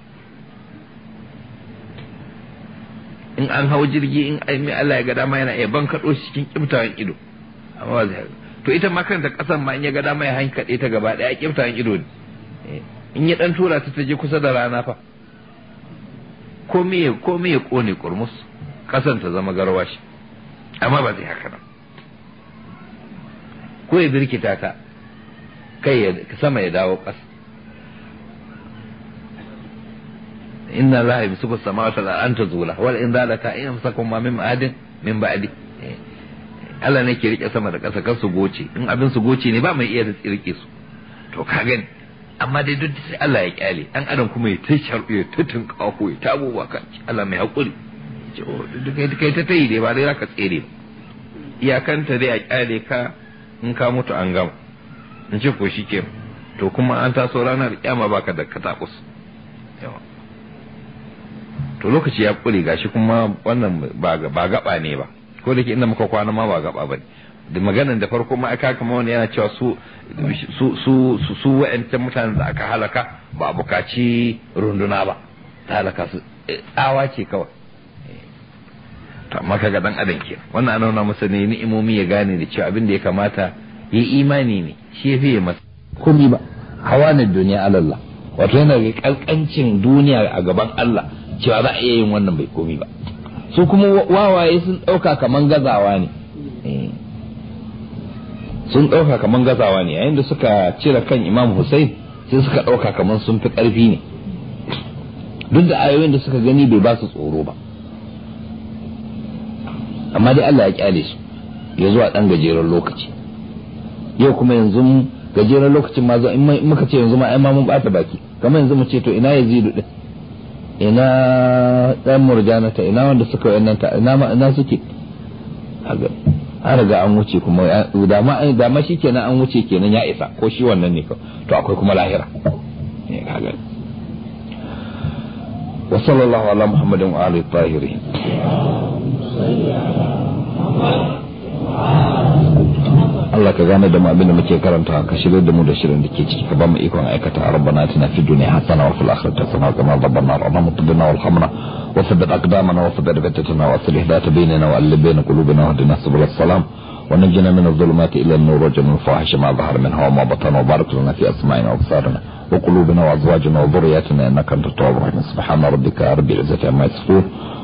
in an hau jirgi in aimi Allah ya ga dama yana iya ban kaɗo shi cikin kimtawan ido amma ba zai to ita ma kanta ƙasan ma in ya ga dama ya hankaɗe ta gaba ɗaya kimtawan ido ne in ya ɗan tura ta ta je kusa da rana fa ko me ko me ya kone kurmus ƙasan ta zama garwashi amma ba zai haka nan ko ya birkita ta kai sama ya dawo ƙasa inna la yamsiku samawati wal an tazula wal in zalata in amsakum ma min adin min ba'di Allah ne ke rike sama da ƙasa kar su goce in abin su goce ne ba mai iya rike su to ka gani amma dai duk sai Allah ya kyale dan adam kuma ya ta sharbu ya ta tunkaho ya ta abubuwa kan Allah mai hakuri duk kai ta tayi dai ba dai zaka tsere ba iyakanta dai a kyale ka in ka mutu an gama in ce ko shike to kuma an taso ranar kyama baka da katakus yawa to lokaci ya kure gashi kuma wannan ba gaba ne ba ko da ke inda muka kwana ma ba gaba ba da maganan da farko ma aka kama wani yana cewa su su su su su wa'ancan mutanen da aka halaka ba bukaci runduna ba ta halaka su tsawa ce kawai to amma kaga dan adam ke wannan ana nuna masa ne ni'imomi ya gane da cewa abin da ya kamata yi imani ne shi ya fiye masa komai ba hawanin duniya alallah wato yana ga kalkancin duniya a gaban Allah cewa za a iya yin wannan bai komi ba su kuma wawaye sun ɗauka kaman gazawa ne sun ɗauka kaman gazawa ne yayin da suka cire kan imam Hussein sai suka ɗauka kaman sun fi ƙarfi ne duk da ayoyin da suka gani bai ba su tsoro ba amma dai Allah ya kyale su ya zuwa ɗan gajeren lokaci yau kuma yanzu gajeren lokacin ma in muka ce yanzu ma ai ma mun bata baki kamar yanzu mu ce to ina yazidu din ina dan murjanata ina wanda suka wannan ta ina ma ina suke an riga an wuce kuma da ma da ma shikenan an wuce kenan ya isa ko shi wannan ne to akwai kuma lahira ne kaga wa sallallahu ala muhammadin wa alihi tahirin Allah ka gane da mu abin da muke karanta ka shirye da mu da shirin da ke ciki ka ba mu ikon aikata rabbana atina fid dunya hasana wa fil akhirati hasana wa qina adhaban nar اللهم اطبنا والحمنا وثبت اقدامنا وثبت بتتنا واصلح ذات بيننا والف بين قلوبنا واهدنا سبل السلام ونجنا من الظلمات الى النور وجنا الفاحش ما ظهر منها وما بطن وبارك لنا في اسماعنا وابصارنا وقلوبنا وازواجنا وذرياتنا انك انت التواب الرحيم سبحان ربك رب العزه عما يصفون